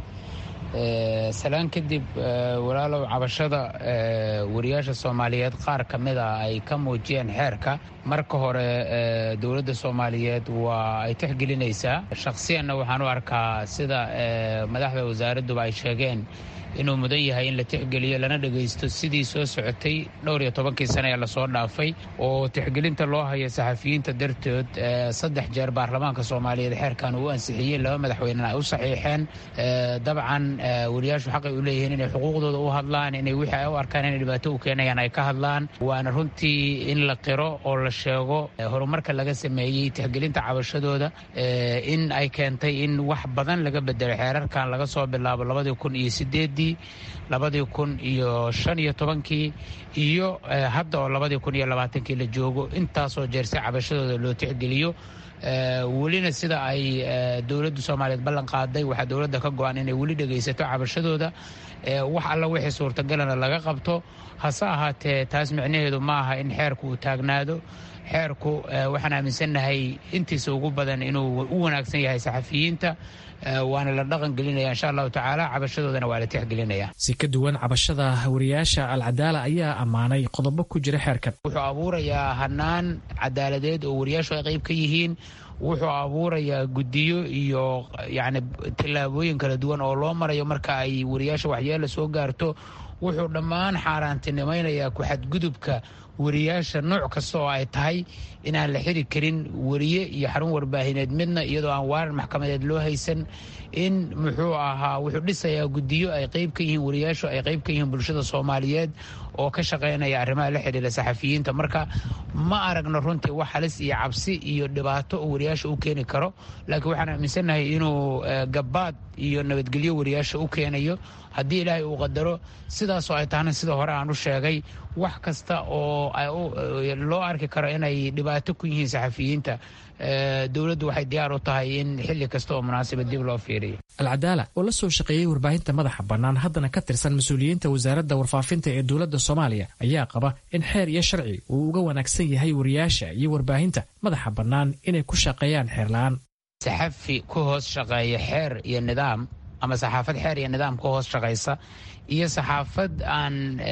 salaan kadib walaalow cabashada wariyaasha soomaaliyeed qaar ka mid a ay ka muujiyeen xeerka marka hore dowladda soomaaliyeed waa ay tixgelinaysaa shakhsiyanna waxaan u arkaa sida madaxda wasaaradduba ay sheegeen inuu mudan yahay in la tixgeliyo lana dhegaysto sidii soo socotay dhowr iyo tobankii sane ee lasoo dhaafay oo tixgelinta loo hayo saxafiyiinta dartood saddex jeer baarlamaanka soomaaliyeed xeerkan uu ansixiyey laba madaxweynena ay u saxiixeen dabcan wariyaashu xaqay u leeyihiin inay xuquuqdooda u hadlaan inay wixii ay u arkaan inay dhibaato u keenayaan ay ka hadlaan waana runtii in la qiro oo la sheego horumarka laga sameeyey tixgelinta cabashadooda in ay keentay in wax badan laga bedelo xeerarkan laga soo bilaabo labadii kun iyo sideedii labadii kun iyo shan iyo tobankii iyo hadda oo labadii kun iyo labaatankii la joogo intaasoo jeerse cabashadooda loo tixgeliyo welina sida ay dowladda soomaaliyeed ballan qaaday waxaa dowladda ka go-an inay weli dhegaysato cabashadooda wax alla wixii suurtagalana laga qabto hase ahaatee taas micnaheedu ma aha in xeerku uu taagnaado xeerku waxaan aaminsannahay intiisa ugu badan inuu u wanaagsan yahay saxafiyiinta waana la dhaqan gelinaya insha allahu tacaala cabashadoodana waa la tixgelinaya si ka duwan cabashada wariyaasha alcadaala ayaa ammaanay qodobo ku jira xeerkan wuxuu abuurayaa hanaan cadaaladeed oo wariyaashu ay qayb ka yihiin wuxuu abuurayaa guddiyo iyo yacni tillaabooyin kala duwan oo loo marayo marka ay wariyaasha waxyeela soo gaarto wuxuu dhammaan xaaraantinimaynayaa ku-xadgudubka wariyaasha nooc kasta oo ay tahay inaan la xiri karin wariye iyo xarun warbaahineed midna iyadoo aan waaran maxkamadeed loo haysan in muxuu ahaa wuxuu dhisayaa guddiyo ay qayb ka yihiin wariyaashu ay qayb ka yihiin bulshada soomaaliyeed oo ka shaqaynaya arrimaha la xidhiira saxafiyiinta marka ma aragno runtii wax halis iyo cabsi iyo dhibaato oo wariyaasha u keeni karo laakiin waxaan aaminsannahay inuu gabaad iyo nabadgelyo wariyaasha u keenayo haddii ilaahay uu qadaro sidaasoo ay tahna sida hore aan u sheegay wax kasta oo loo arki karo inay dhibaato ku yihiin saxafiyiinta dowladdu waxay diyaar u tahay in xilli kasta oo munaasaba dib loo fiiriyo alcadaala oo la soo shaqeeyey warbaahinta madaxa bannaan haddana ka tirsan mas-uuliyiinta wasaaradda warfaafinta ee dowladda soomaaliya ayaa qaba in xeer iyo sharci uu uga wanaagsan yahay wariyaasha iyo warbaahinta madaxa bannaan inay ku shaqeeyaan xeerla-aan saxafi ku hoos shaqeeya xeer iyo nidaam ama saxaafad xeer iyo nidaam ku hoos shaqaysa iyo saxaafad aan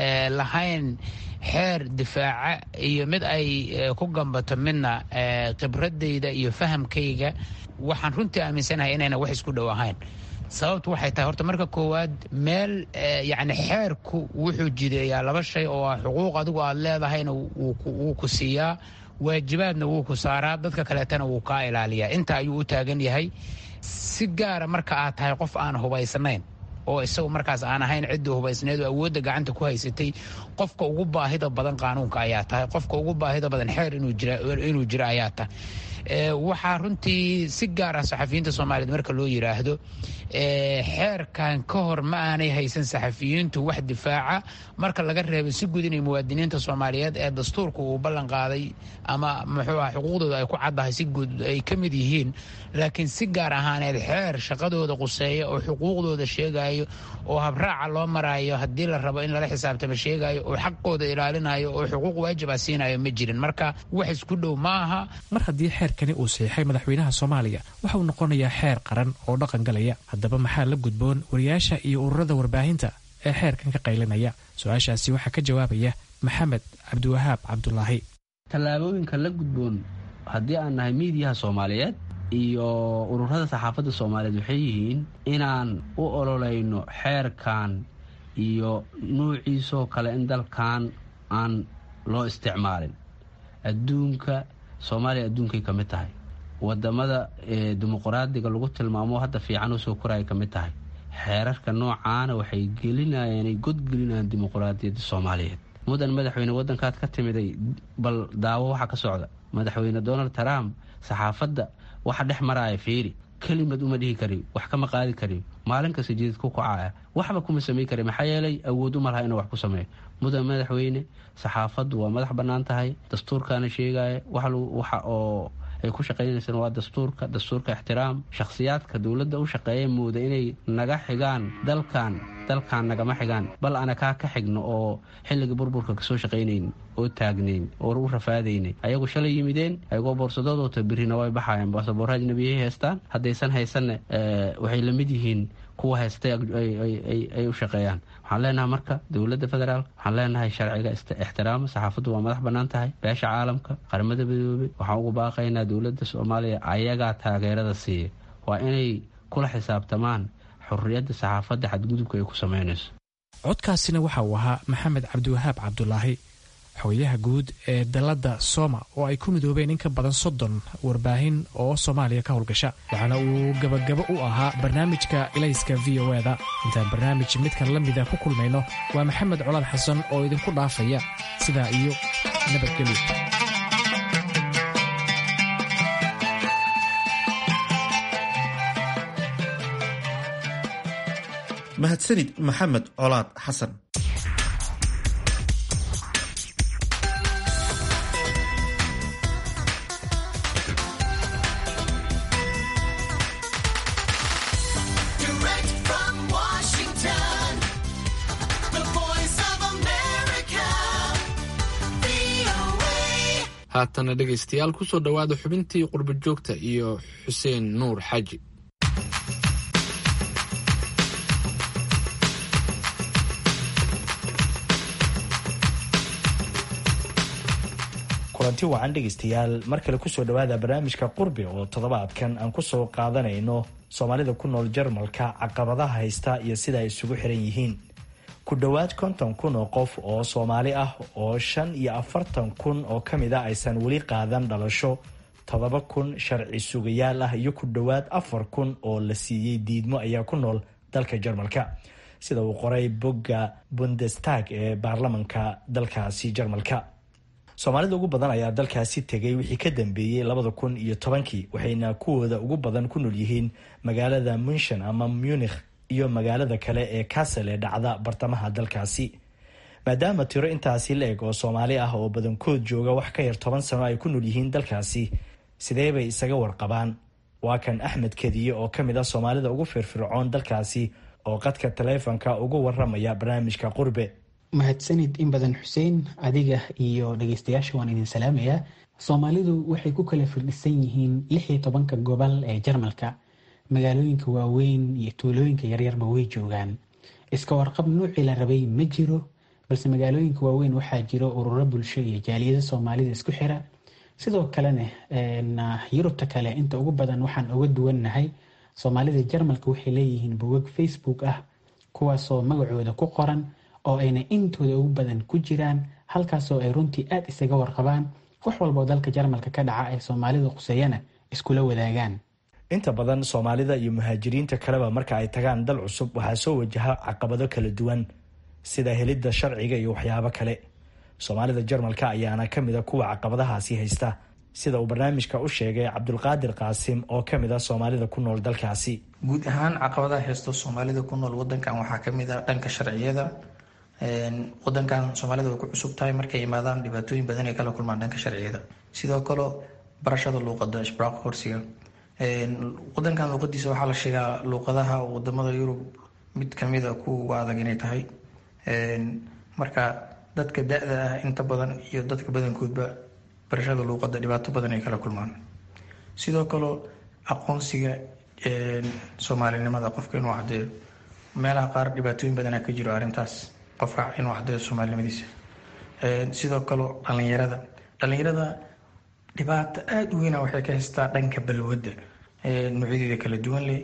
lahayn xeer difaaca iyo mid ay ku gambato midna khibradayda iyo fahamkayga waxaan runtii aaminsanahay inayna wax isku dhow ahayn sababtu waxay tahay horta marka koowaad meel yacni xeerku wuxuu jideeyaa laba shay oo ah xuquuq adigu aad leedahayna wuu ku siiyaa waajibaadna wuu ku saaraa dadka kaleetana wuu kaa ilaaliyaa inta ayuu u taagan yahay si gaara marka aad tahay qof aan hubaysnayn oo isagu markaas aan ahayn ciddii hubaysneed oo awoodda gacanta ku haysatay qofka ugu baahida badan qaanuunka ayaa tahay qofka ugu baahida badan xeer inuu jiro ayaa tahay waxaa runtii si gaar ah saxafiyiinta soomaaliyeed marka loo yidhaahdo xeerkan ka hor ma aanay haysan saxafiyiintu wax difaaca marka laga reebo si guud inay muwaadiniinta soomaaliyeed ee dastuurka uu ballan qaaday ama muxuu ah xuquuqdooda ay ku caddahay si guud ay ka mid yihiin laakiin si gaar ahaaneed xeer shaqadooda quseeya oo xuquuqdooda sheegayo oo habraaca loo maraayo haddii la rabo in lala xisaabtamo sheegayo oo xaqooda ilaalinayo oo xuquuq waajib ah siinayo ma jirin marka wax isku dhow ma aha mar haddii xeerkani uu saxiixay madaxweynaha soomaaliya waxa uu noqonayaa xeer qaran oo dhaqan galaya haddaba maxaa la gudboon wariyaasha iyo ururada warbaahinta ee xeerkan ka qaylinaya su-aashaasi waxaa ka jawaabaya maxamed cabdiwahaab cabdulaahi tallaabooyinka la gudboon haddii aan nahay miidiyaha soomaaliyeed iyo ururada saxaafadda soomaaliyeed waxay yihiin inaan u ololayno xeerkan iyo nuuciisoo kale in dalkan aan loo isticmaalin adduunka soomaaliya adduunkay ka mid tahay wadamada dimuqraadiga lagu tilmaamo hadda fiican u soo koraya ka mid tahay xeerarka noocaana waxay gelinayeen ay godgelinayaan dimuqraadiyadda soomaaliyeed mudan madaxweyne waddankaad ka timiday bal daawo waxa ka socda madaxweyne donald trump saxaafadda waxa dhex maraaya fiiri kelimad uma dhihi kari wax kama qaadi kari maalin kasta jidid ku kacaya waxba kuma samey kari maxaa yeelay awood uma laha inuu wax ku sameeyo mudan madaxweyne saxaafaddu waa madax bannaan tahay dastuurkaana sheegaya waxa oo ay ku shaqaynaysaan waa dastuurka dastuurka ixtiraam shakhsiyaadka dowladda u shaqeeya mooda inay naga xigaan dalkan dalkan nagama xigaan bal ana kaa ka xigno oo xilliga burburka kasoo shaqaynayn oo taagnayn oo u rafaadaynay ayagu shalay yimideen ayagoo boorsadoodota birina way baxayaan baasaboorra ajnabiyay haystaan haddaysan haysanna waxay la mid yihiin kuwa haystay ay u shaqeeyaan waxaan leenahay marka dowladda federaalk waxaan leenahay sharciga ixtiraama saxaafaddu waa madax bannaan tahay beesha caalamka qaramada midoobey waxaan ugu baaqaynaa dowladda soomaaliya ayagaa taageerada siiya waa inay kula xisaabtamaan xorriyadda saxaafadda xadgudubka ay ku samaynayso codkaasina waxa uu ahaa maxamed cabdiwahaab cabdulaahi xogayaha guud ee dalladda sooma oo ay ku midoobeen in ka badan soddon warbaahin oo soomaaliya ka howlgasha waxaana uu gabagabo u ahaa barnaamijka ilayska v o eda intaan barnaamij midkan la mida ku kulmayno waa maxamed colaad xasan oo idinku dhaafaya sidaa iyo nabadgelyo mahadsanid maxamed colaad xasan haatana dhegaystayaal kusoo dhowaada xubintii qurba joogta iyo xuseen nuur xaaji kulanti wacan dhegaystayaal mar kale kusoo dhowaada barnaamijka qurbi oo toddobaadkan aan kusoo qaadanayno soomaalida ku nool jarmalka caqabadaha haysta iyo sida ay isugu xiran yihiin ku dhowaad konton kun oo qof oo soomaali ah oo shan iyo afartan kun oo ka mid a aysan weli qaadan dhalasho toddoba kun sharci sugayaal ah iyo ku dhowaad afar kun oo la siiyey diidmo ayaa ku nool dalka jarmalka sida uu qoray bogga bundestag ee baarlamanka dalkaasi jarmalka soomaalida ugu badan ayaa dalkaasi tegay wixii ka dambeeyey labada kun iyo tobankii waxayna kuwooda ugu badan ku nool yihiin magaalada munshan ama munikh iyo magaalada kale ee castle ee dhacda bartamaha dalkaasi maadaama tiro intaasi la eg oo soomaali ah oo badankood jooga wax ka yar toban sano ay ku nool yihiin dalkaasi sidee bay isaga warqabaan waa kan axmed kediye oo ka mid ah soomaalida ugu firfircoon dalkaasi oo qadka taleefonka ugu waramaya barnaamijka qurbe mahadsanid in badan xuseen adiga iyo dhageystayaasha waan idin salaamayaa soomaalidu waxay ku kala firdhisan yihiin lix iyo tobanka gobol ee jarmalka magaalooyinka waaweyn iyo tuulooyinka yaryarba way joogaan iska warqab nuucii la rabay ma jiro balse magaalooyinka waaweyn waxaa jiro ururo bulsho iyo jaaliyada soomaalida isku xira sidoo kalena yurubta kale inta ugu badan waxaan uga duwannahay soomaalida jarmalka waxay leeyihiin bogag facebook ah kuwaasoo magacooda ku qoran oo ayna intooda ugu badan ku jiraan halkaasoo ay runtii aada isaga warqabaan wax walboo dalka jarmalka ka dhaca ee soomaalida quseeyana iskula wadaagaan inta badan soomaalida iyo muhaajiriinta kaleba marka ay tagaan dal cusub waxaa soo wajaha caqabado kala duwan sida helidda sharciga iyo waxyaabo kale soomaalida jarmalka ayaana ka mid a kuwa caqabadahaasi haysta sida uu barnaamijka u sheegay cabdulqaadir qaasim oo ka mid ah soomaalida ku nool dalkaasi guud ahaan caqabadaha haysto soomaalida ku nool wadankan waxaa kamid ah dhanka sharciyada wadankan soomaalida way ku cusub tahay markay imaadaan dhibaatooyin badan ay kala kulmaan dhanka sharciyada sidoo kale barashada luuqada ishbraaq horsiga wadankan luuqadiisa waxaa la sheegaa luuqadaha wadamada yurub mid kamida kuwa adag inay tahay marka dadka da-da ah inta badan iyo dadka badankoodba barashada luuqada dhibaato badan ay kala kulmaan sidoo kale aqoonsiga soomaalinimada qofka inuu cadeeyo meelaha qaar dhibaatooyin badana ka jiro arrintaas qofka inuu cadeeyo soomaalinimadiisa sidoo kale dhalinyarada dhalinyarada dhibaato aada u weyna waxay ka haystaa dhanka balwadda noocyadeeda kala duwan leh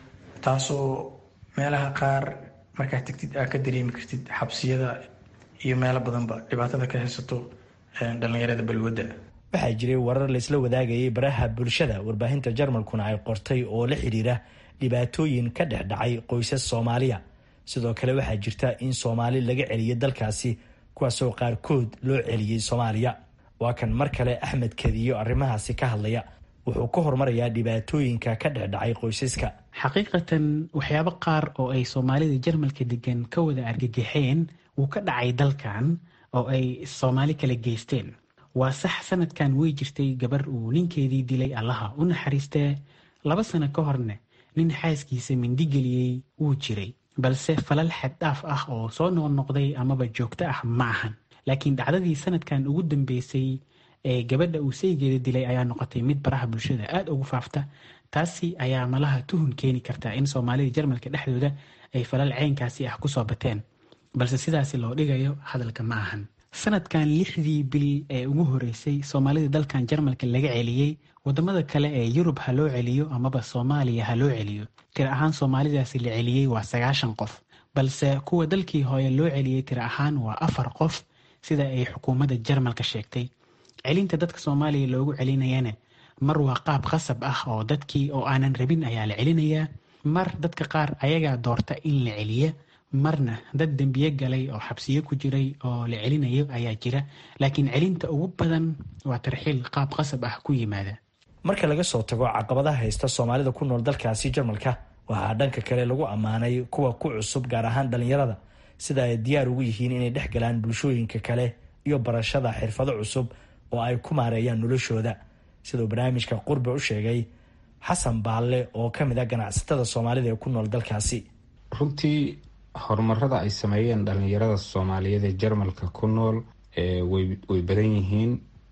taasoo meelaha qaar markaa tegtid aad ka dareemi kartid xabsiyada iyo meelo badanba dhibaatada ka haysato dhalinyarada balwadda waxaa jiray warar laysla wadaagayay baraha bulshada warbaahinta jarmalkuna ay qortay oo la xidhiira dhibaatooyin ka dhex dhacay qoysas soomaaliya sidoo kale waxaa jirta in soomaali laga celiyay dalkaasi kuwaasoo qaarkood loo celiyey soomaaliya waa kan mar kale axmed kadiyo arrimahaasi ka hadlaya wuxuu ka hormarayaa dhibaatooyinka ka dhex dhacay qoysaska xaqiiqatan waxyaabo qaar oo ay soomaalida jarmalka degan ka wada argagaxeen wuu ka dhacay dalkan oo ay soomaali kala geysteen waa sax sanadkan way jirtay gabar uu ninkeedii dilay allaha u naxariistee laba sano ka horne nin xaaskiisa mindigeliyey wuu jiray balse falal xaddhaaf ah oo soo noqnoqday amaba joogto ah ma ahan laakiin dhacdadii sanadkan ugu dambeysay ee gabadha uu saygeeda dilay ayaa noqotay mid baraha bulshada aada ugu faafta taasi ayaa malaha tuhun keeni karta in soomaalida jarmalka dhexdooda ay falal ceynkaasi ah kusoo bateen balse sidaasi loo dhigayo hadalka ma ahan sanadkan lixdii bil ee ugu horeysay soomaalida dalkan jarmalka laga celiyey wadamada kale ee yurub ha loo celiyo amaba soomaaliya ha loo celiyo tir ahaan soomaalidaasi la celiyey waa sagaashan qof balse kuwa dalkii hooye loo celiyey tir ahaan waa afar qof sida ay xukuumadda jarmalka sheegtay celinta dadka soomaaliya loogu celinayana mar waa qaab khasab ah oo dadkii oo aanan rabin ayaa la celinayaa mar dadka qaar ayagaa doorta in la celiya marna dad dembiye galay oo xabsiyo ku jiray oo la celinayo ayaa jira laakiin celinta ugu badan waa tarxiil qaab qasab ah ku yimaada marka laga soo tago caqabadaha haysta soomaalida ku nool dalkaasi jarmalka waxaa dhanka kale lagu ammaanay kuwa ku cusub gaar ahaan dhalinyarada sida ay diyaar ugu yihiin inay dhex galaan bulshooyinka kale iyo barashada xirfado cusub oo ay ku maareeyaan noloshooda siduu barnaamijka qurbe u sheegay xasan baalle oo ka mid ah ganacsatada soomaalida ee ku nool dalkaasi runtii horumarada ay sameeyeen dhalinyarada soomaaliyeed ee jarmalka ku nool way badan yihiin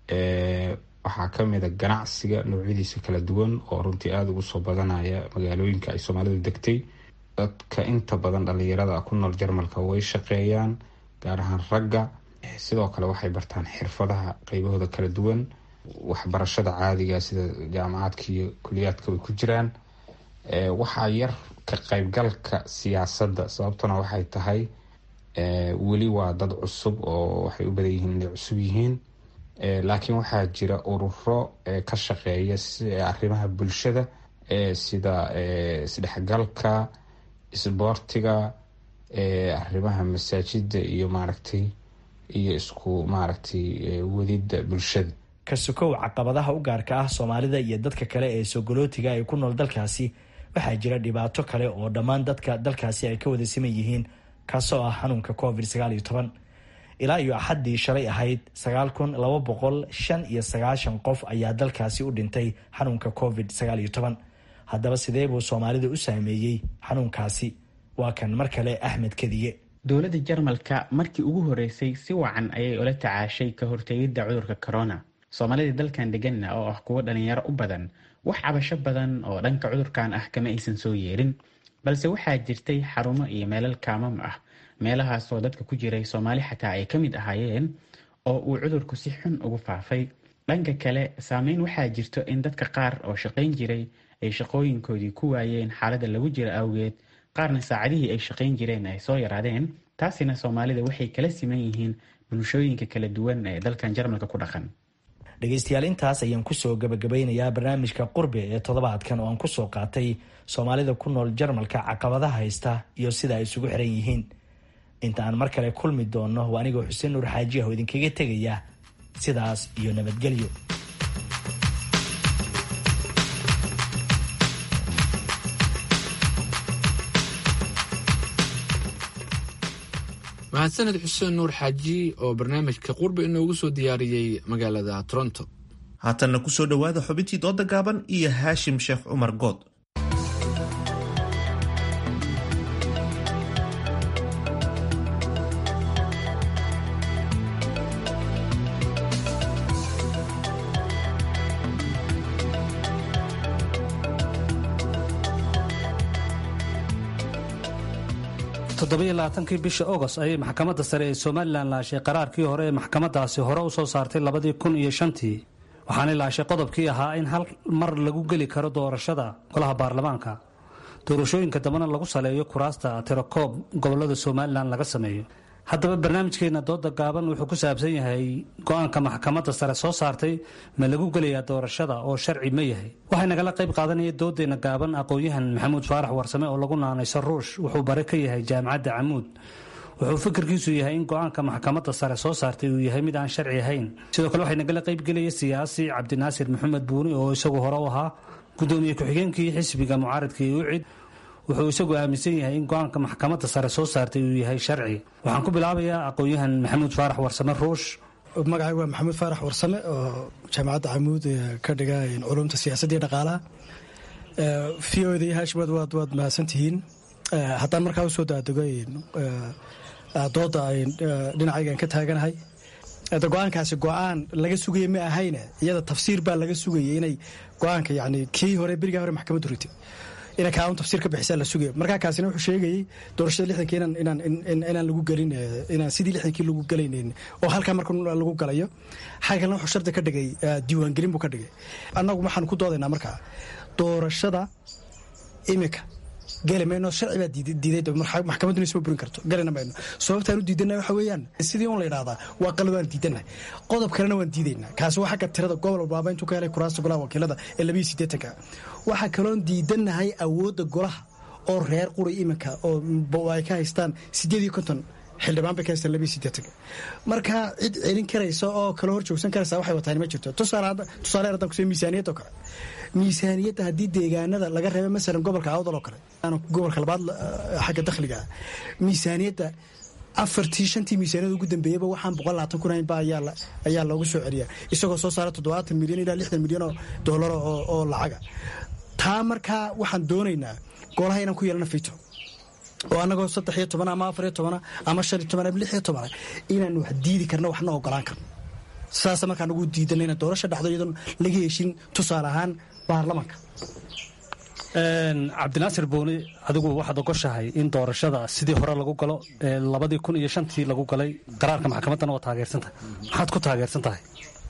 waxaa kamida ganacsiga noocyadiisa kala duwan oo runtii aada ugu soo badanaya magaalooyinka ay soomaalidu degtay dadka inta badan dhalinyarada ku nool jarmalka way shaqeeyaan gaar ahaan ragga sidoo kale waxay bartaan xirfadaha qeybahooda kala duwan waxbarashada caadiga sida jaamacaadka iyo kuliyaadka way ku jiraan waxaa yar ka qeybgalka siyaasadda sababtuna waxay tahay weli waa dad cusub oo waxay u badan yihiin inay cusub yihiin laakiin waxaa jira ururo ka shaqeeya arrimaha bulshada sida isdhexgalka isboortiga arrimaha masaajida iyo maaragtay iyo isku maaragtay wadida bulshada ka sokow caqabadaha u gaarka ah soomaalida iyo dadka kale ee sogolootiga ay ku nool dalkaasi waxaa jira dhibaato kale oo dhammaan dadka dalkaasi ay ka wada siman yihiin kaasoo ah xanuunka covid sagaal iyo toban ilaa iyo axaddii shalay ahayd sagaal kun laba boqol shan iyo sagaashan qof ayaa dalkaasi u dhintay xanuunka covid sagaal iyo toban haddaba sidee buu soomaalida u saameeyey xanuunkaasi waa kan mar kale axmed kadiye dowladda jarmalka markii ugu horeysay si wacan ayay ula tacaashay ka hortegidda cudurka corona soomaalida dalkan deganna oo ah kuwo dhalinyaro u badan wax cabasho badan oo dhanka cudurkan ah kama aysan soo yeerin balse waxaa jirtay xarumo iyo meelal kaamam ah meelahaasoo dadka ku jiray soomaali xataa ay ka mid ahaayeen oo uu cudurku si xun ugu faafay dhanka kale saameyn waxaa jirto in dadka qaar oo shaqayn jiray ay shaqooyinkoodii ku waayeen xaaladda lagu jira awgeed qaarna saacadihii ay shaqayn jireen ay soo yaraadeen taasina soomaalida waxay kala siman yihiin bulshooyinka kala duwan ee dalkan jarmalka ku dhaqan dhegeystayaal intaas ayaan kusoo gabagabeynayaa barnaamijka qurbe ee toddobaadkan oo aan kusoo qaatay soomaalida ku nool jarmalka caqabadaha haysta iyo sida ay isugu xiran yihiin inta aan mar kale kulmi doonno waa anigoo xuseen nuur xaaji ah oo idinkaga tegaya sidaas iyo nabadgelyo mahadsaned xuseen nuur xaaji oo barnaamijka qurbe inoogu soo diyaariyey magaalada toronto haatanna kusoo dhowaada xubintii dooda gaaban iyo haashim sheekh cumar good toddobaiyo bishii agost ayay maxkamadda sare ee somalilan laashay qaraarkii hore ee maxkamadaasi hore u soo saartay labadii kun iyo shantii waxaanay laashay qodobkii ahaa in hal mar lagu geli karo doorashada golaha baarlamaanka doorashooyinka dambena lagu saleeyo kuraasta tirakoob gobolada somalilan laga sameeyo haddaba barnaamijkeena dooda gaaban wuxuu ku saabsan yahay go-aanka maxkamadda sare soo saartay ma lagu gelayaa doorashada oo sharci ma yahay waxay nagala qayb qaadanaya doodeena gaaban aqoon-yahan maxamuud faarax warsame oo lagu naanayso ruush wuxuu bare ka yahay jaamacadda camuud wuxuu fikirkiisu yahay in go-aanka maxkamadda sare soo saartay uu yahay mid aan sharci ahayn sidoo kale waxay nagala qaybgelaya siyaasi cabdinaasir maxamed buuni oo isagu hore u ahaa gudoomiye ku-xigeenkii xisbiga mucaaradka iyo ucid wuxuu isagu aaminsan yahay in go-aanka maxkamadda sare soo saartay uu yahay sharci waxaan ku bilaabayaa aqoon-yahan maxamuud faarax warsame ruush magacay waa maxamuud faarax warsame oo jaamacadda camuud ka dhiga culumta siyaasadda iyo dhaqaalaha v o da iyo haashimad waad waad mahadsantihiin haddaan markaa usoo daadego dooda dhinacaygan ka taaganahay go-aankaasi go-aan laga sugaya ma ahayne iyada tafsiir baa laga sugayay inay go-aanka yani kii hore berigaa hore maxkamaddu ritay ina kaaun tafsiir ka bixisaa la sugaya markaa kaasina wuxuu sheegayey doorashada lixdankii inaan inaan lagu gelin inaan sidii lixdankii lagu gelaynayn oo halkaa marka lagu galayo xagga kalena wuxuu shardi ka dhigay diiwaangelin buu ka dhigay annagu waxaan ku doodaynaa markaa doorashada imika geli mayno sharci baa diiday maxkamadduna isma burin karto gelina mayno sababtaan u diidana waxa weeyaan sidii un la yidhahdaa waa qalad waan diidanahay qodob kalena waan diidaynaa kaasi waa xagga tirada gobol walbaaba intuu ka helay kuraasta golaha wakiilada ee labiyo siddeetanka waxaa kaloon diidanahay awoodda golaha oo reer quri iminka oo ay ka haystaan siddeed iyo konton xildhibaan bay ka haystaan labiyo siddeetanka marka cid celin karaysa oo kala hor joogsan karaysa waxay wataan ma jirto tusaale haddaan kusee miisaaniyadda oo kale miisaaniyadda haddii deegaanada laga reebo masalan gobolka awdal oo kale gobolka labaad xagga dakhliga miisaaniyadda afartii shantii miisaaniyada ugu dambeeyaba waxaan boqol labaatan kun haynba ayaa loogu soo celiya isagoo soo saara toddobaatan milyan ilaa lixdan milyan oo doolar oo lacaga taa markaa waxaan doonaynaa golaha inaan ku yeelana fito oo annagoo saddex iyo toban ama afar iyo tobana ama shan iyo toban ama lix iyo tobana inaan wax diidi karno waxna ogolaan karno sidaasa markaan ugu diidanay ina doorasho dhacdo iyadoon laga heshin tusaale ahaan baarlamanka cabdinaasir booni adigu waxaad ogoshahay in doorashada sidii hore lagu galo ee labadii kun iyo shantii lagu galay qaraarka maxkamaddana waa taageersantahay maxaad ku taageersan tahay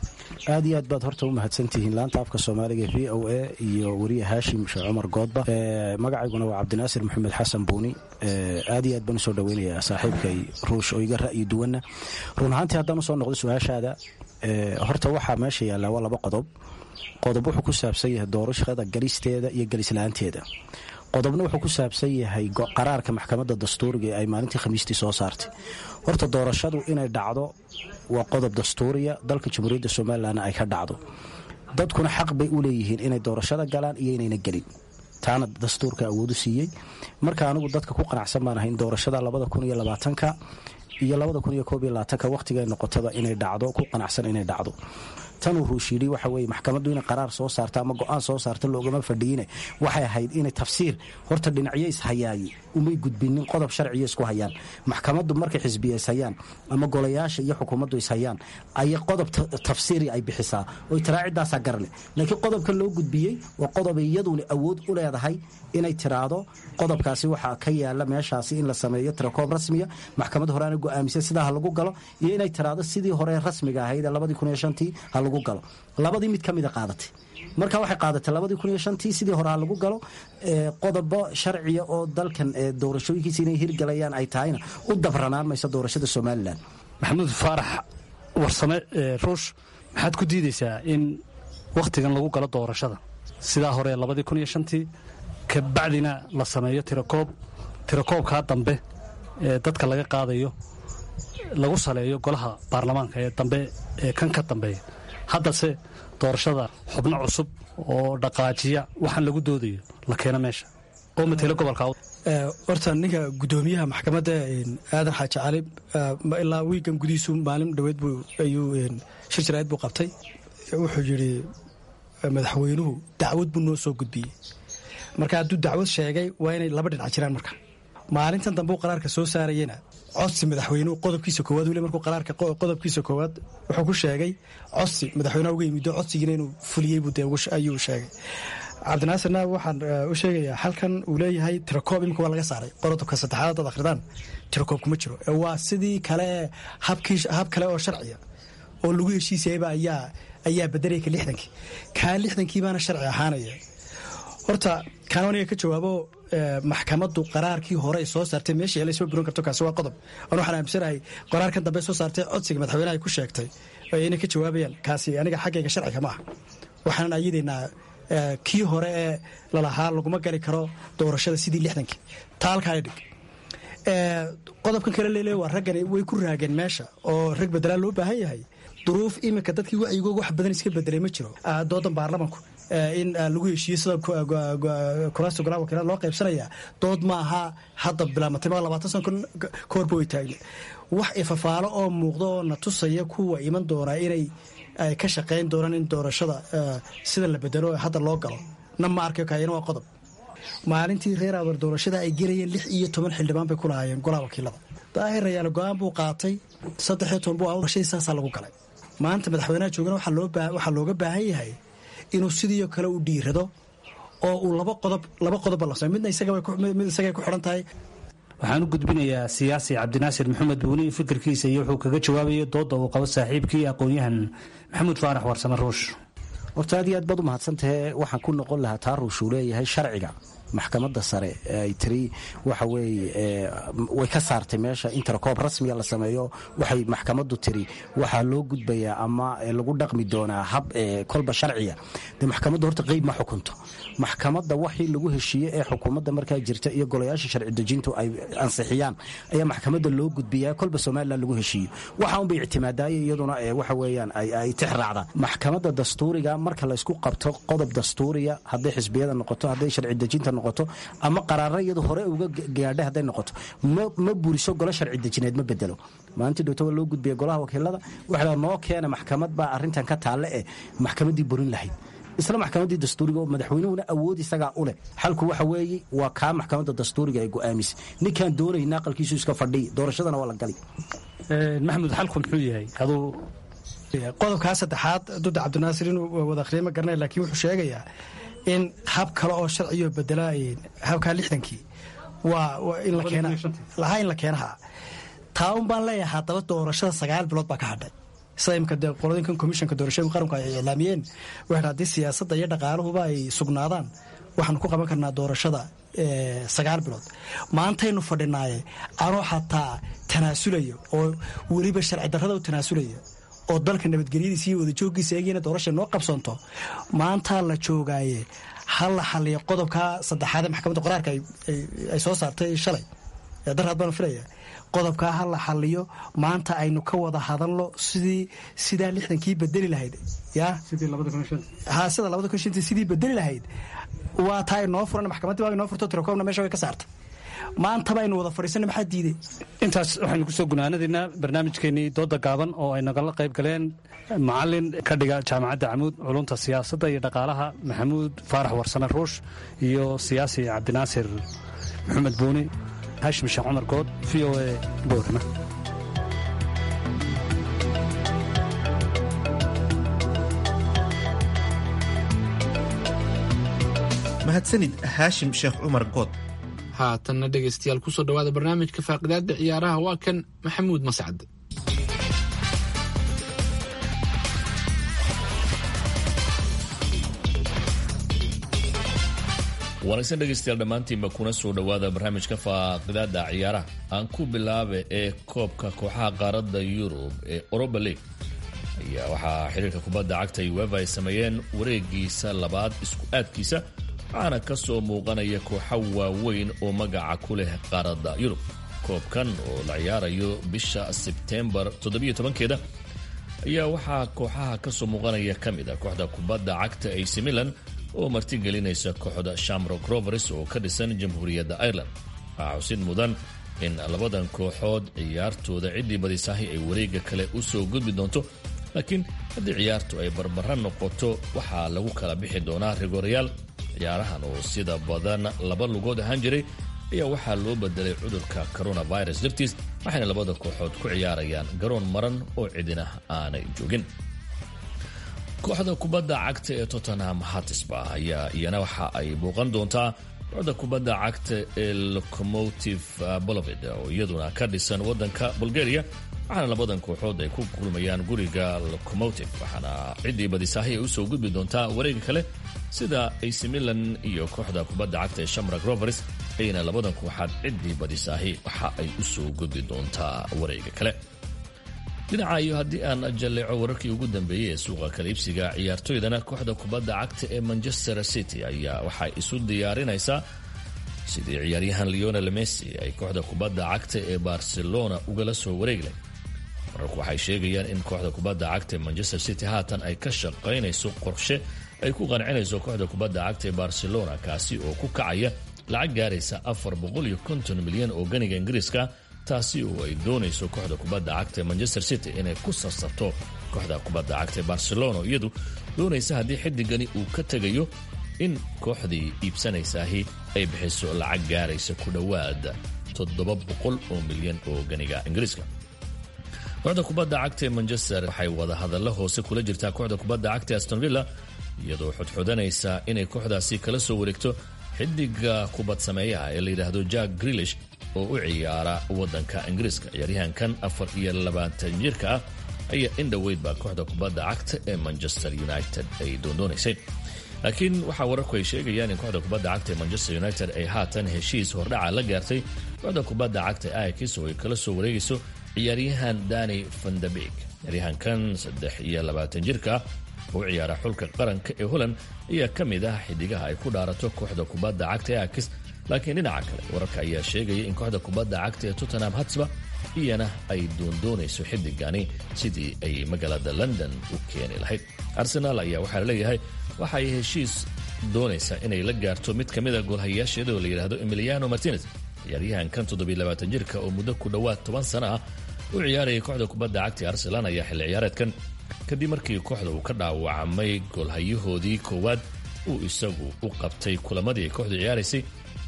aad iyo aad baad horta u mahadsantihiin laanta afka soomaaliga v o a iyo wariye haashim sheekh cumar goodba magacayguna waa cabdinaasir maxamed xasan buuni aad iyo aad baan usoo dhaweynayaa saaxiibkay ruush oo iga ra'yi duwanna run ahaantii haddaan usoo noqdo su-aashaada horta waxaa meesha yaallaa waa laba qodob qodob wuxuu ku saabsan yahay doorashada galisteeda iyo galislaanteeda qodobna wuxuu ku saabsan yahay qaraarka maxkamadda dastuuriga ee ay maalintii khamiistii soo saartay horta doorashadu inay dhacdo waa qodob dastuuriya dalka jamhuuriyadda somalilanna ay ka dhacdo dadkuna xaq bay u leeyihiin inay doorashada galaan iyo inayna gelin taana dastuurka awoodu siiyey marka anigu dadka ku qanacsan baan ahay in doorashada labada kun iyo labaatanka iyo labada kun iyo koob iyo labaatanka wakhtiga noqotaba inay dhacdo ku qanacsan inay dhacdo tanuu ruush yidhi waxa weye maxkamaddu inay qaraar soo saarta ama go-aan soo saarta loogama fadhiine waxay ahayd inay tafsiir horta dhinacyo ishayaaye umay gudbinin qodob sharciya isku hayaan maxkamaddu markay xisbiya ishayaan ama golayaasha iyo xukuumaddu ishayaan ayay qodob tafsiiri ay bixisaa oy tiraa ciddaasaa garle laakiin qodobka loo gudbiyey waa qodobay iyaduna awood u leedahay inay tiraahdo qodobkaasi waxaa ka yaala meeshaasi in la sameeyo tirakoob rasmiya maxkamad horeana go-aamisay sidaa ha lagu galo iyo inay tiraahdo sidii hore rasmiga ahayd ee labadii kun iyo shantii ha lagu galo labadii mid ka mida qaadatay marka waxay qaadatay labadii kun iyo shantii sidii hore ha lagu galo qodobo sharciya oo dalkan doorashooyinkiisa inay hirgalayaan ay tahayna u dabranaan mayso doorashada somalilan maxamuud faarax warsame ruush maxaad ku diidaysaa in wakhtigan lagu galo doorashada sidaa hore labadii kun iyo shantii kabacdina la sameeyo tirakoob tirakoobkaa dambe ee dadka laga qaadayo lagu saleeyo golaha baarlamaanka ee dambe ee kan ka dambeeya haddase doorashada xubno cusub oo dhaqaajiya waxaan lagu doodayo la keeno meesha oo matelo gobolka horta ninka gudoomiyaha maxkamadda aadan xaaji cali ilaa wiigan gudihiisu maalin dhoweed ayuu shir jaraa'id buu qabtay wuxuu yidhi madaxweynuhu dacwad buu noo soo gudbiyey marka hadduu dacwad sheegay waa inay laba dhinac jiraan marka maalintan dambe uu qaraarka soo saarayena codsi madaxweynuhu qodobkiisa koowaad weli markuu qaraarka qodobkiisa koowaad wuxuu ku sheegay codsi madaxweynaha uga yimido codsigiina inuu fuliyey buu dee ayuu sheegay cabdinaasirna waxaan u sheegayaa halkan uu leeyahay tirakoob imika waa laga saaray qodobka saddexaad dad akhridaan tirakoob kuma jiro waa sidii kale hab kale oo sharciya oo lagu heshiisayaba ayaa ayaa bedelaya ka lixdankii kaa lixdankii baana sharci ahaanaya horta kaan aniga ka jawaabo maxkamaddu qaraarkii hore ay soo saartay meesha la soo burin karto kaasi waa qodob an waxaan aaminsanahay qaraarkan dambe soo saartay codsiga madaxweynaha ay ku sheegtay inay ka jawaabayaan kaasi aniga xaggayga sharciga ma ah waxaanan ayadaynaa kii hore ee lalahaa laguma gali karo doorashada sidii lixdankii taalka ay dhig qodobkan kale leele waa raggani way ku raageen meesha oo rag bedelaa loo baahan yahay duruuf iminka dadkii wacyigooga wax badan iska bedelay ma jiro doodan baarlamanku in lagu heshiiyo sida kuraasta golaha wakiilada loo qaybsanaya dood ma aha hadda bilaamatay ma labaatan sano ka horba way taagna wax ifafaalo oo muuqda oo na tusaya kuwa iman doonaa inay ka shaqayn doonaan in doorashada sida la bedelo hadda loo galo na ma arkayo kaayana waa qodob maalintii reer abar doorashada ay gelayeen lix iyo toban xildhibaan bay ku lahaayeen golaha wakiilada daahir rayaal go-aan buu qaatay saddex iyo toban buu doorashadii saasaa lagu galay maanta madaxweynaha joogana waxaa looga baahan yahay inuu sidii kale u dhiirado oo uu laba qodob laba qodobba la samey midna mid isagay ku xidhan tahay waxaan u gudbinayaa siyaasi cabdinaasir maxamed buuni fikirkiisa iyo wuxuu kaga jawaabayay doodda uu qabo saaxiibkii aqoon-yahan maxamuud faarax warsame ruush horta aad iyo aad baad u mahadsantahe waxaan ku noqon lahaa taa ruush uu leeyahay sharciga maxkamadda sare ay tiri waxa weeye way ka saartay meesha in tirakoob rasmiga la sameeyo waxay maxkamaddu tiri waxaa loo gudbayaa ama lagu dhaqmi doonaa hab kolba sharciya dee maxkamaddu horta qeyb ma xukunto maxkamadda waxii lagu heshiiye ee xukuumadda markaa jirta iyo golayaasha sharci dejintu ay ansixiyaan ayaa maxkamadda loo gudbiyaa kolba somalilan lagu heshiiyo waxa unbay ictimaadaaya iyaduna waxa weeyaan ay tix raacdaan maxkamadda dastuuriga marka laysku qabto qodob dastuuriya hadday xisbiyada noqoto hadday sharci dejinta noqoto ama qaraara iyadu hore uga gaadha hadday noqoto ma buriso golo sharci dejineed ma bedelo maalintii dhowto waa loo gudbiya golaha wakiilada waxaa noo keena maxkamad baa arrintan ka taalle eh maxkamaddii burin lahayd isla maxkamaddii dastuuriga oo madaxweynuhuna awood isagaa u leh xalku waxa weeye waa kaa maxkamadda dastuuriga ay go'aamisay ninkaan doonayna aqalkiisu iska fadhiy doorashadana waa la gali maxamuud xalku muxuu yahay aduu qodobkaa saddexaad duda cabdinaasir inuu wada akhriya ma garanay laakiin wuxuu sheegayaa in hab kale oo sharciyo bedela habkaa lixdankii waa in la keena lahaa in la keenaha taa un baan leeyahay haddaba doorashada sagaal bilood baa ka hadhay sida imika dee qoladinkan komishanka doorashooyinka qaranku ay iclaamiyeen waxay haddii siyaasadda iyo dhaqaaluhuba ay sugnaadaan waxaanu ku qaban karnaa doorashada sagaal bilood maantaynu fadhinaaye anoo xataa tanaasulayo oo weliba sharci darrada u tanaasulayo oo dalka nabadgelyadiisa iyo wadajooggiisa eegina doorasha noo qabsanto maantaa la joogaaye ha la xaliyo qodobka saddexaad ee maxkamadda qoraarka ay soo saartay shalay darhaad baan filaya qodobkaa ha la xaliyo maanta aynu ka wada hadalno sidii sidaa lixdankii bedeli lahayd ya ha sida labada kun shantii sidii bedeli lahayd waa taa inoo furan maxkamaddii waa inoo furto tirakobna meesha way ka saartay maantaba aynu wada fadhiisana maxaa diiday intaas waxaynu kusoo gunaanadaynaa barnaamijkeenii dooda gaaban oo ay nagala qayb galeen macalin ka dhiga jaamacadda camuud culunta siyaasadda iyo dhaqaalaha maxamuud faarax warsame ruush iyo siyaasi cabdinaasir maxamed buuni hashim sheekh cumar good v o a boorama mahadsanid haashim sheekh cumar good haatanna dhegaystayaal kusoo dhowaada barnaamijka faaqidaada ciyaaraha waa kan maxamuud mascad wanaagsan dhegaystayaal dhammaantiinba kuna soo dhowaada barnaamijka faaqidaada ciyaaraha aan ku bilaabe ee koobka kooxaha qaaradda yurub ee oroba league ayaa waxaa xiriirka kubadda cagta uefa ay sameeyeen wareegiisa labaad isku aadkiisa waxaana ka soo muuqanaya kooxo waaweyn oo magaca ku leh qaaradda yurub koobkan oo la ciyaarayo bisha sebtembar keeda ayaa waxaa kooxaha ka soo muuqanaya ka mid a kooxda kubadda cagta ac milan oo martigelinaysa kooxda shamrock rovers oo ka dhisan jamhuuriyadda ireland waxaa xusid mudan in labadan kooxood ciyaartooda ciddii badisahi ay wareega kale u soo gudbi doonto laakiin haddii ciyaartu ay barbara noqoto waxaa lagu kala bixi doonaa rigorayaal ciyaarahan oo sida badan laba lugood ahaan jiray ayaa waxaa loo bedelay cudurka coronavirus dartiis waxayna labada kooxood ku ciyaarayaan garoon maran oo cidina aanay joogin kooxda kubadda cagta ee tottenham hatisba ayaa iyana waxa ay booqan doontaa kooxda kubadda cagta ee locomotive boloved oo iyaduna ka dhisan wadanka bulgaria waxaana labadan kooxood ay ku kulmayaan guriga locomotive waxaana ciddii badisaahi ay usoo gudbi doontaa wareega kale sida ac milan iyo kooxda kubadda cagta ee shamrak rovers ayna labadan kooxaad ciddii badisaahi waxa ay usoo gudbi doontaa wareega kale dhinaca iyo haddii aan jalleeco wararkii ugu dambeeyey ee suuqa kaliibsiga ciyaartoydana kooxda kubadda cagta ee manchester city ayaa waxay isu diyaarinaysaa sidii ciyaaryahan leonel messi ay kooxda kubadda cagta ee barcelona ugala soo wareeglay wararku waxay sheegayaan in kooxda kubadda cagta ee manchester city haatan ay ka shaqaynayso qorshe ay ku qancinayso kooxda kubadda cagta ee barcelona kaasi oo ku kacaya lacag gaaraysa afar boqoliyo konton milyan oo ganiga ingiriiska taasi oo ay doonayso kooxda kubadda cagta ee manchester city inay ku sarsarto kooxda kubadda cagta ee barcelona iyadu doonaysa haddii xidigani uu ka tegayo in kooxdii iibsanaysaahi ay bixiso lacag gaaraysa ku dhowaad toddoba boqol oo milyan oo ganiga ingiriiska kooxda kubadda cagta ee manchester waxay wada hadallo hoose kula jirtaa kooxda kubadda cagta ee aston villa iyadoo xodxodanaysa inay kooxdaasi kala soo wareegto xidiga kubad sameeyaha ee la yidhaahdo jack grilish oo u ciyaara wadanka ingiriiska ciyaaryahankan afar iyo labaatan jirka ah ayaa in dhoweydba kooxda kubadda cagta ee manchester united ay doondoonaysay laakiin waxaa wararku ay sheegayaan in kooxda kubadda cagta ee manchester united ay haatan heshiis hordhaca la gaartay kooxda kubadda cagta ee aikis oo ay kala soo wareegayso ciyaaryahan dani vandabig ciyaaryahankan saddex iyo labaatan jirka ah oo u ciyaara xulka qaranka ee holland ayaa ka mid ah xidigaha ay ku dhaarato kooxda kubadda cagta ee aikis laakiin dhinaca kale wararka ayaa sheegaya in kooxda kubadda cagta ee tottenham hatsba iyana ay doondoonayso xidigani sidii ay magaalada london u keeni lahayd arsenaal ayaa waxaa laleeyahay waxa ay heshiis doonaysaa inay la gaarto mid ka mida goolhayaasheeda oo la yidhaahdo emiliano martinez ciyaaryahankan toddobiilabaatan jirka oo muddo ku dhowaad toban sano ah u ciyaarayay kooxda kubadda cagta ee arsenaal ayaa xilli ciyaareedkan kadib markii kooxda uu ka dhaawacmay goolhayahoodii koowaad uu isagu u qabtay kulamadii ay kooxdu ciyaaraysay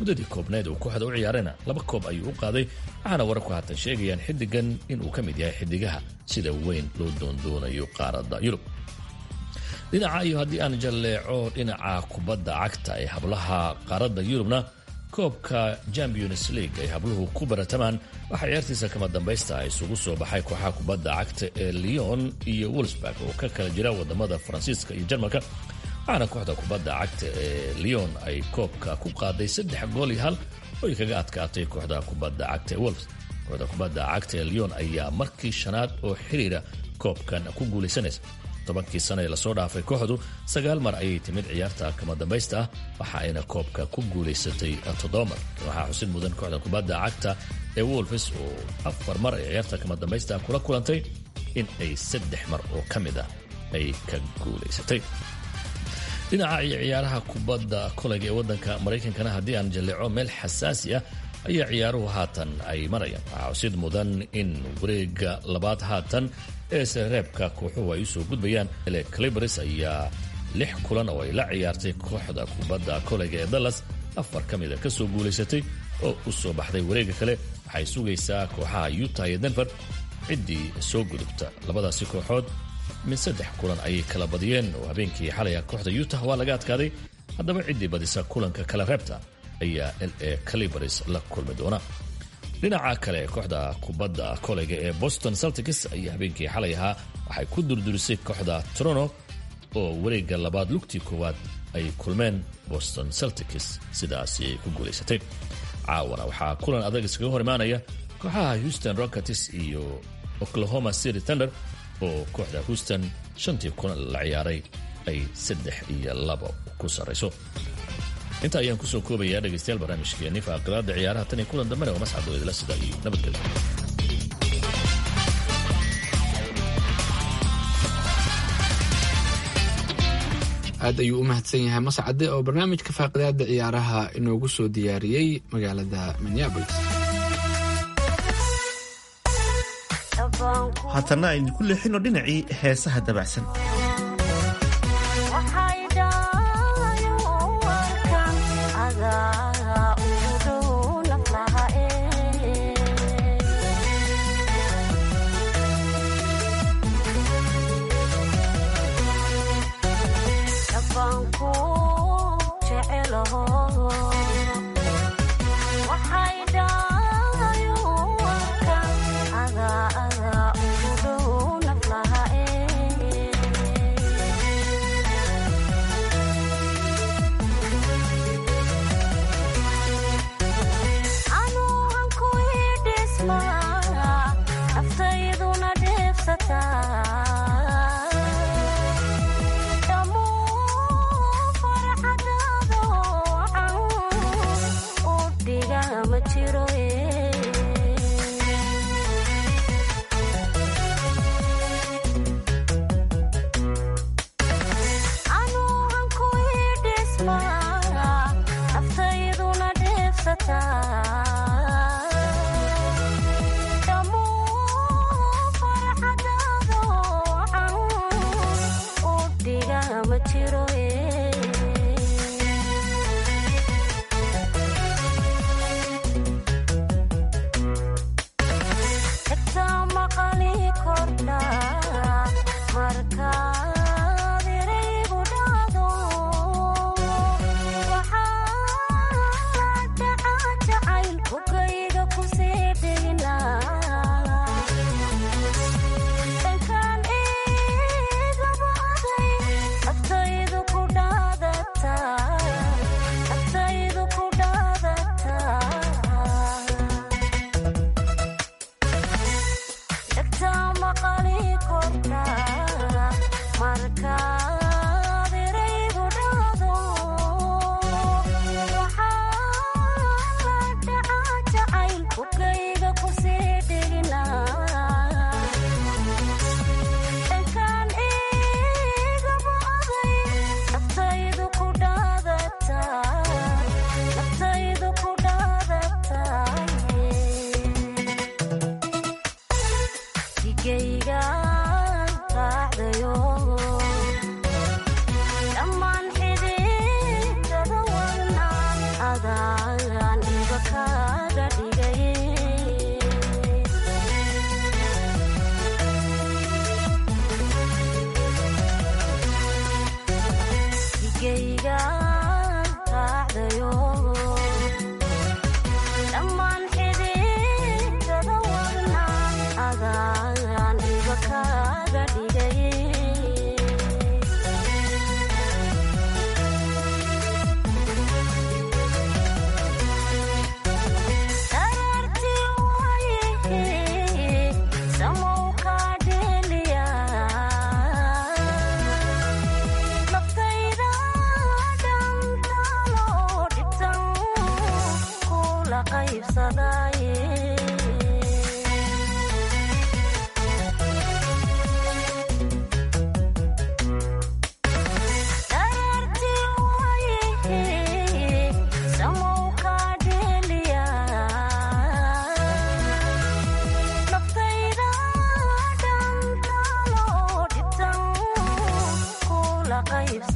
muddadii koobneed uu kooxda u ciyaarayna laba koob ayuu u qaaday waxaana wararku haatan sheegayaan xiddigan inuu ka mid yahay xiddigaha sida weyn loo doondoonayo qaaradda yurub dhinaca iyo haddii aan jalleeco dhinaca kubadda cagta ee hablaha qaaradda yurubna koobka champions league ay habluhu ku baratamaan waxaa ciyaartiisa kama dambaysta isugu soo baxay kooxaha kubadda cagta ee lyon iyo wolsburg oo ka kala jira wadamada faransiiska iyo jarmalka waxaana kooxda kubadda cagta ee lyon ay koobka ku qaaday saddex gool iyo hal oo ay kaga adkaatay kooxda kubadda cagta ee wolfs kooxda kubadda cagta ee lyon ayaa markii shanaad oo xiriira koobkan ku guulaysanaysa tobankii sano ee lasoo dhaafay kooxdu sagaal mar ayay timid ciyaarta kama dambaysta ah waxa ayna koobka ku guulaysatay toddoba mar waxaa xusid mudan kooxda kubadda cagta ee wolfs oo afar mar ay ciyaarta kama dambaysta kula kulantay in ay saddex mar oo ka mid ah ay ka guulaysatay dhinaca iyo ciyaaraha kubadda kolayga ee waddanka maraykankana haddii aan jalleeco meel xasaasi ah ayaa ciyaaruhu haatan ay marayaan waxaa xusid mudan in wareega labaad haatan ee sareebka kooxuhu ay usoo gudbayaan ele calibris ayaa lix kulan oo ay la ciyaartay kooxda kubadda kolayga ee dallas afar ka mida ka soo guulaysatay oo u soo baxday wareega kale waxay sugaysaa kooxaha utah iyo denver ciddii soo gudubta labadaasi kooxood mid saddex kulan ayay kala badiyeen oo habeenkii xalaya kooxda utah waa laga adkaaday haddaba ciddii badisa kulanka kala reebta ayaa l a calibris la kulmi doona dhinaca kale kooxda kubadda koleyga ee boston celtics ayaa habeenkii xalay ahaa waxay ku durdurisay kooxda toronto oo wareegga labaad lugtii koowaad ay kulmeen boston celtics sidaasi ay ku guulaysatay caawana waxaa kulan adag iskaga hor imaanaya kooxaha houston rockets iyo oklahoma city thunder oo kooxda houston shantii kulan la ciyaaray ay saddex iyo labo ku sarrayso inta ayaan kusoo koobayaa dhegaystayaal barnaamijkeeni faaqadaada ciyaaraha tan iyo kulan dambena waa mascadoo idila sida iyo nabadgelyo aad ayuu u mahadsan yahay mascade oo barnaamijka faaqidaada ciyaaraha inoogu soo diyaariyey magaalada minneabolis haatanna aynu ku leexino dhinacii heesaha dabacsan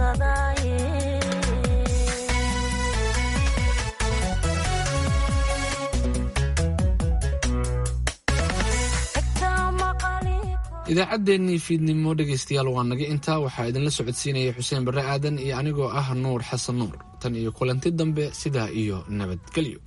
idaacaddeenii fiidnimo dhegaystayaal waa naga intaa waxaa idinla socodsiinaya xuseen barre aadan iyo anigoo ah nuur xasan nuur tan iyo kulanti dambe sidaa iyo nabadgelyo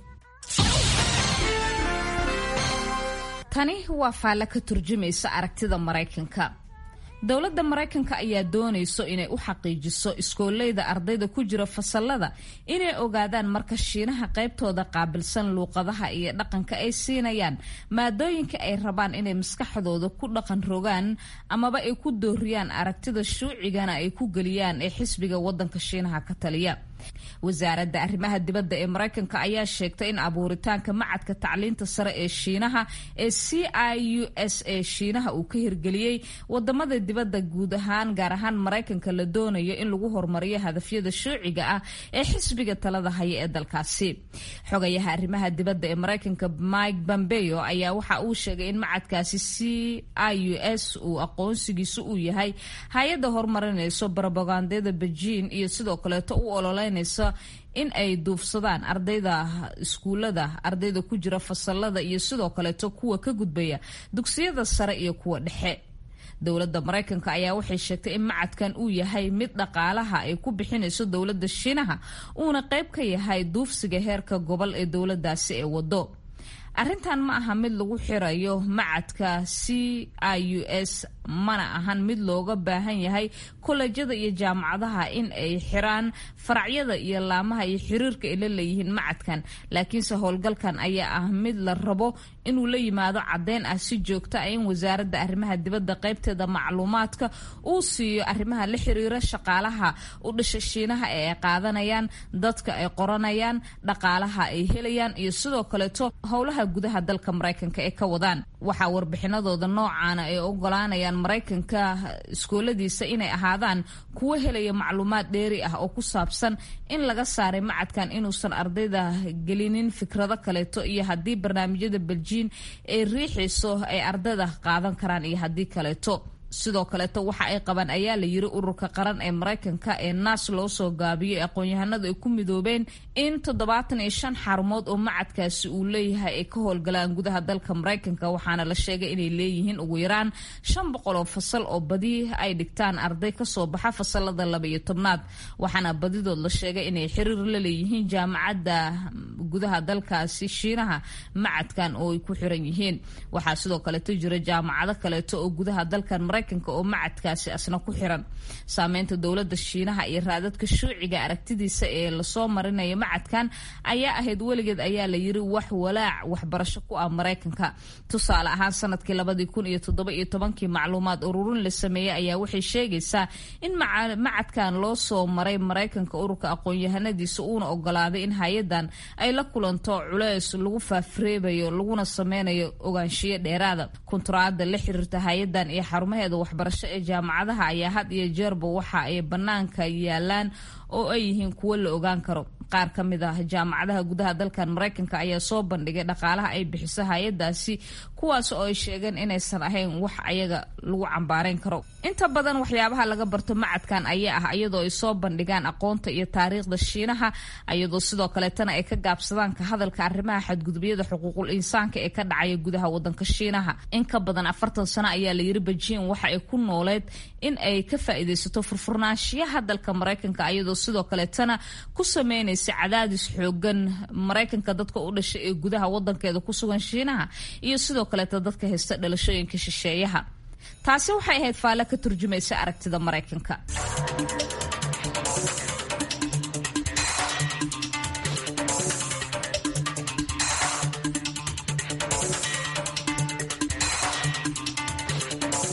tani waa faalle ka turjumaysa aragtida maraykanka dowladda maraykanka ayaa doonayso inay u xaqiijiso iskooleyda ardayda ku jira fasalada inay ogaadaan marka shiinaha qaybtooda qaabilsan luuqadaha iyo dhaqanka ay siinayaan maadooyinka ay rabaan inay maskaxdooda ku dhaqan rogaan amaba ay ku dooriyaan aragtida shuucigana ay ku geliyaan ee xisbiga wadanka shiinaha ka taliya wasaaradda arrimaha dibadda ee maraykanka ayaa sheegtay in abuuritaanka macadka tacliinta sare ee shiinaha ee c i u s ee shiinaha uu ka hirgeliyey wadamada dibadda guud ahaan gaar ahaan maraykanka la doonayo in lagu horumariyo hadafyada shuuciga ah ee xisbiga talada haya ee dalkaasi xogayaha arrimaha dibadda ee maraykanka mike pompeo ayaa waxa uu sheegay in macadkaasi c i u s uu aqoonsigiisu uu yahay hay-adda horumarinayso barobagandada bejiin iyo sidoo kaleeto u ololeynaysa in ay duufsadaan ardayda iskuulada ardayda ku jira fasalada iyo sidoo kaleeto kuwa ka gudbaya dugsiyada sare iyo kuwa dhexe dowladda maraykanka ayaa waxay sheegtay in macadkan uu yahay mid dhaqaalaha ay ku bixinayso dowladda shiinaha uuna qayb ka yahay duufsiga heerka gobol ee dowladaasi ee wado arrintan ma aha mid lagu xirayo macadka c i u s mana ahan mid looga baahan yahay kolejyada iyo jaamacadaha in ay xiraan faracyada iyo laamaha iyo xiriirka ay la leeyihiin macadkan laakiinse howlgalkan ayaa ah mid la rabo inuu la yimaado caddeyn ah si joogto ah in wasaaradda arrimaha dibadda qaybteeda macluumaadka uu siiyo arrimaha la xiriira shaqaalaha u dhasha shiinaha ee ay qaadanayaan dadka ay qoranayaan dhaqaalaha ay helayaan iyo sidoo kaleeto howlaha gudaha dalka maraykanka ee ka wadaan waxaa warbixinadooda noocaana ay ogolaanayaan maraykanka iskooladiisa inay ahaadaan kuwo helaya macluumaad dheeri ah oo ku saabsan in laga saaray macadkan inuusan ardayda gelinin fikrado kaleeto iyo haddii barnaamijyada beljiin ay riixayso ay ardayda qaadan karaan iyo haddii kaleeto sidoo kaleeto waxa ay qabaan ayaa la yiri ururka qaran ee maraykanka ee naas loo soo gaabiyey aqoon-yahanadu ay ku midoobeen in toddobaatan iyo shan xarumood oo macadkaasi uu leeyahay ay ka howlgalaan gudaha dalka maraykanka waxaana la sheegay inay leeyihiin ugu yaraan shan boqol oo fasal oo badi ay dhigtaan arday kasoo baxa fasalada laba iyo tobnaad waxaana badidood la sheegay inay xiriir la leeyihiin jaamacadda gudaha dalkaasi shiinaha macadkan oo ay ku xiran yihiin waxaa sidoo kaleeto jira jaamacado kaleeto oo gudaha dalkan maraykanka oo macadkaasi asna ku xiran saameynta dowladda shiinaha iyo raadadka shuuciga aragtidiisa ee lasoo marinaya macadkan ayaa ahayd weligeed ayaa la yiri wax walaac waxbarasho ku ah maraykanka tusaale ahaan sanadkii labadii kun iyo toddoba iyo tobankii macluumaad ururin la sameeyey ayaa waxay sheegaysaa in macadkan loo soo maray maraykanka ururka aqoon-yahanadiisa uuna ogolaaday in hay-adan ay la kulanto culeys lagu faafreebayo laguna sameynayo ogaanshiyo dheeraada kunturaada la xiriirta hay-adan iyo xarumaheeda waxbarasho ee jaamacadaha ayaa had iyo jeerba waxa ay bannaanka yaalaan oo ay yihiin kuwo la ogaan karo qaar ka mid ah jaamacadaha gudaha dalkan maraykanka ayaa soo bandhigay dhaqaalaha ay bixiso hay-adaasi kuwaas oo ay sheegeen inaysan ahayn wax ayaga lagu cambaareyn karo inta badan waxyaabaha laga barto macadkan ayaa ah iyadoo ay soo bandhigaan aqoonta iyo taariikhda shiinaha iyadoo sidoo kaleetana ay ka gaabsadaan ka hadalka arrimaha xadgudubyada xuquuqul insaanka ee ka dhacaya gudaha wadanka shiinaha in ka badan afartan sano ayaa la yiri bejiin waxa ay ku nooleed in ay ka faa'iidaysato furfurnaanshiyaha dalka maraykanka iyadoo sidoo kaleetana ku sameynaysa cadaadis xoogan maraykanka dadka u dhashay ee gudaha wadankeeda ku sugan shiinaha iyo sidoo kaleeta dadka haysta dhalashooyinka shisheeyaha taasi waxay ahayd faalle ka turjumaysa aragtida maraykanka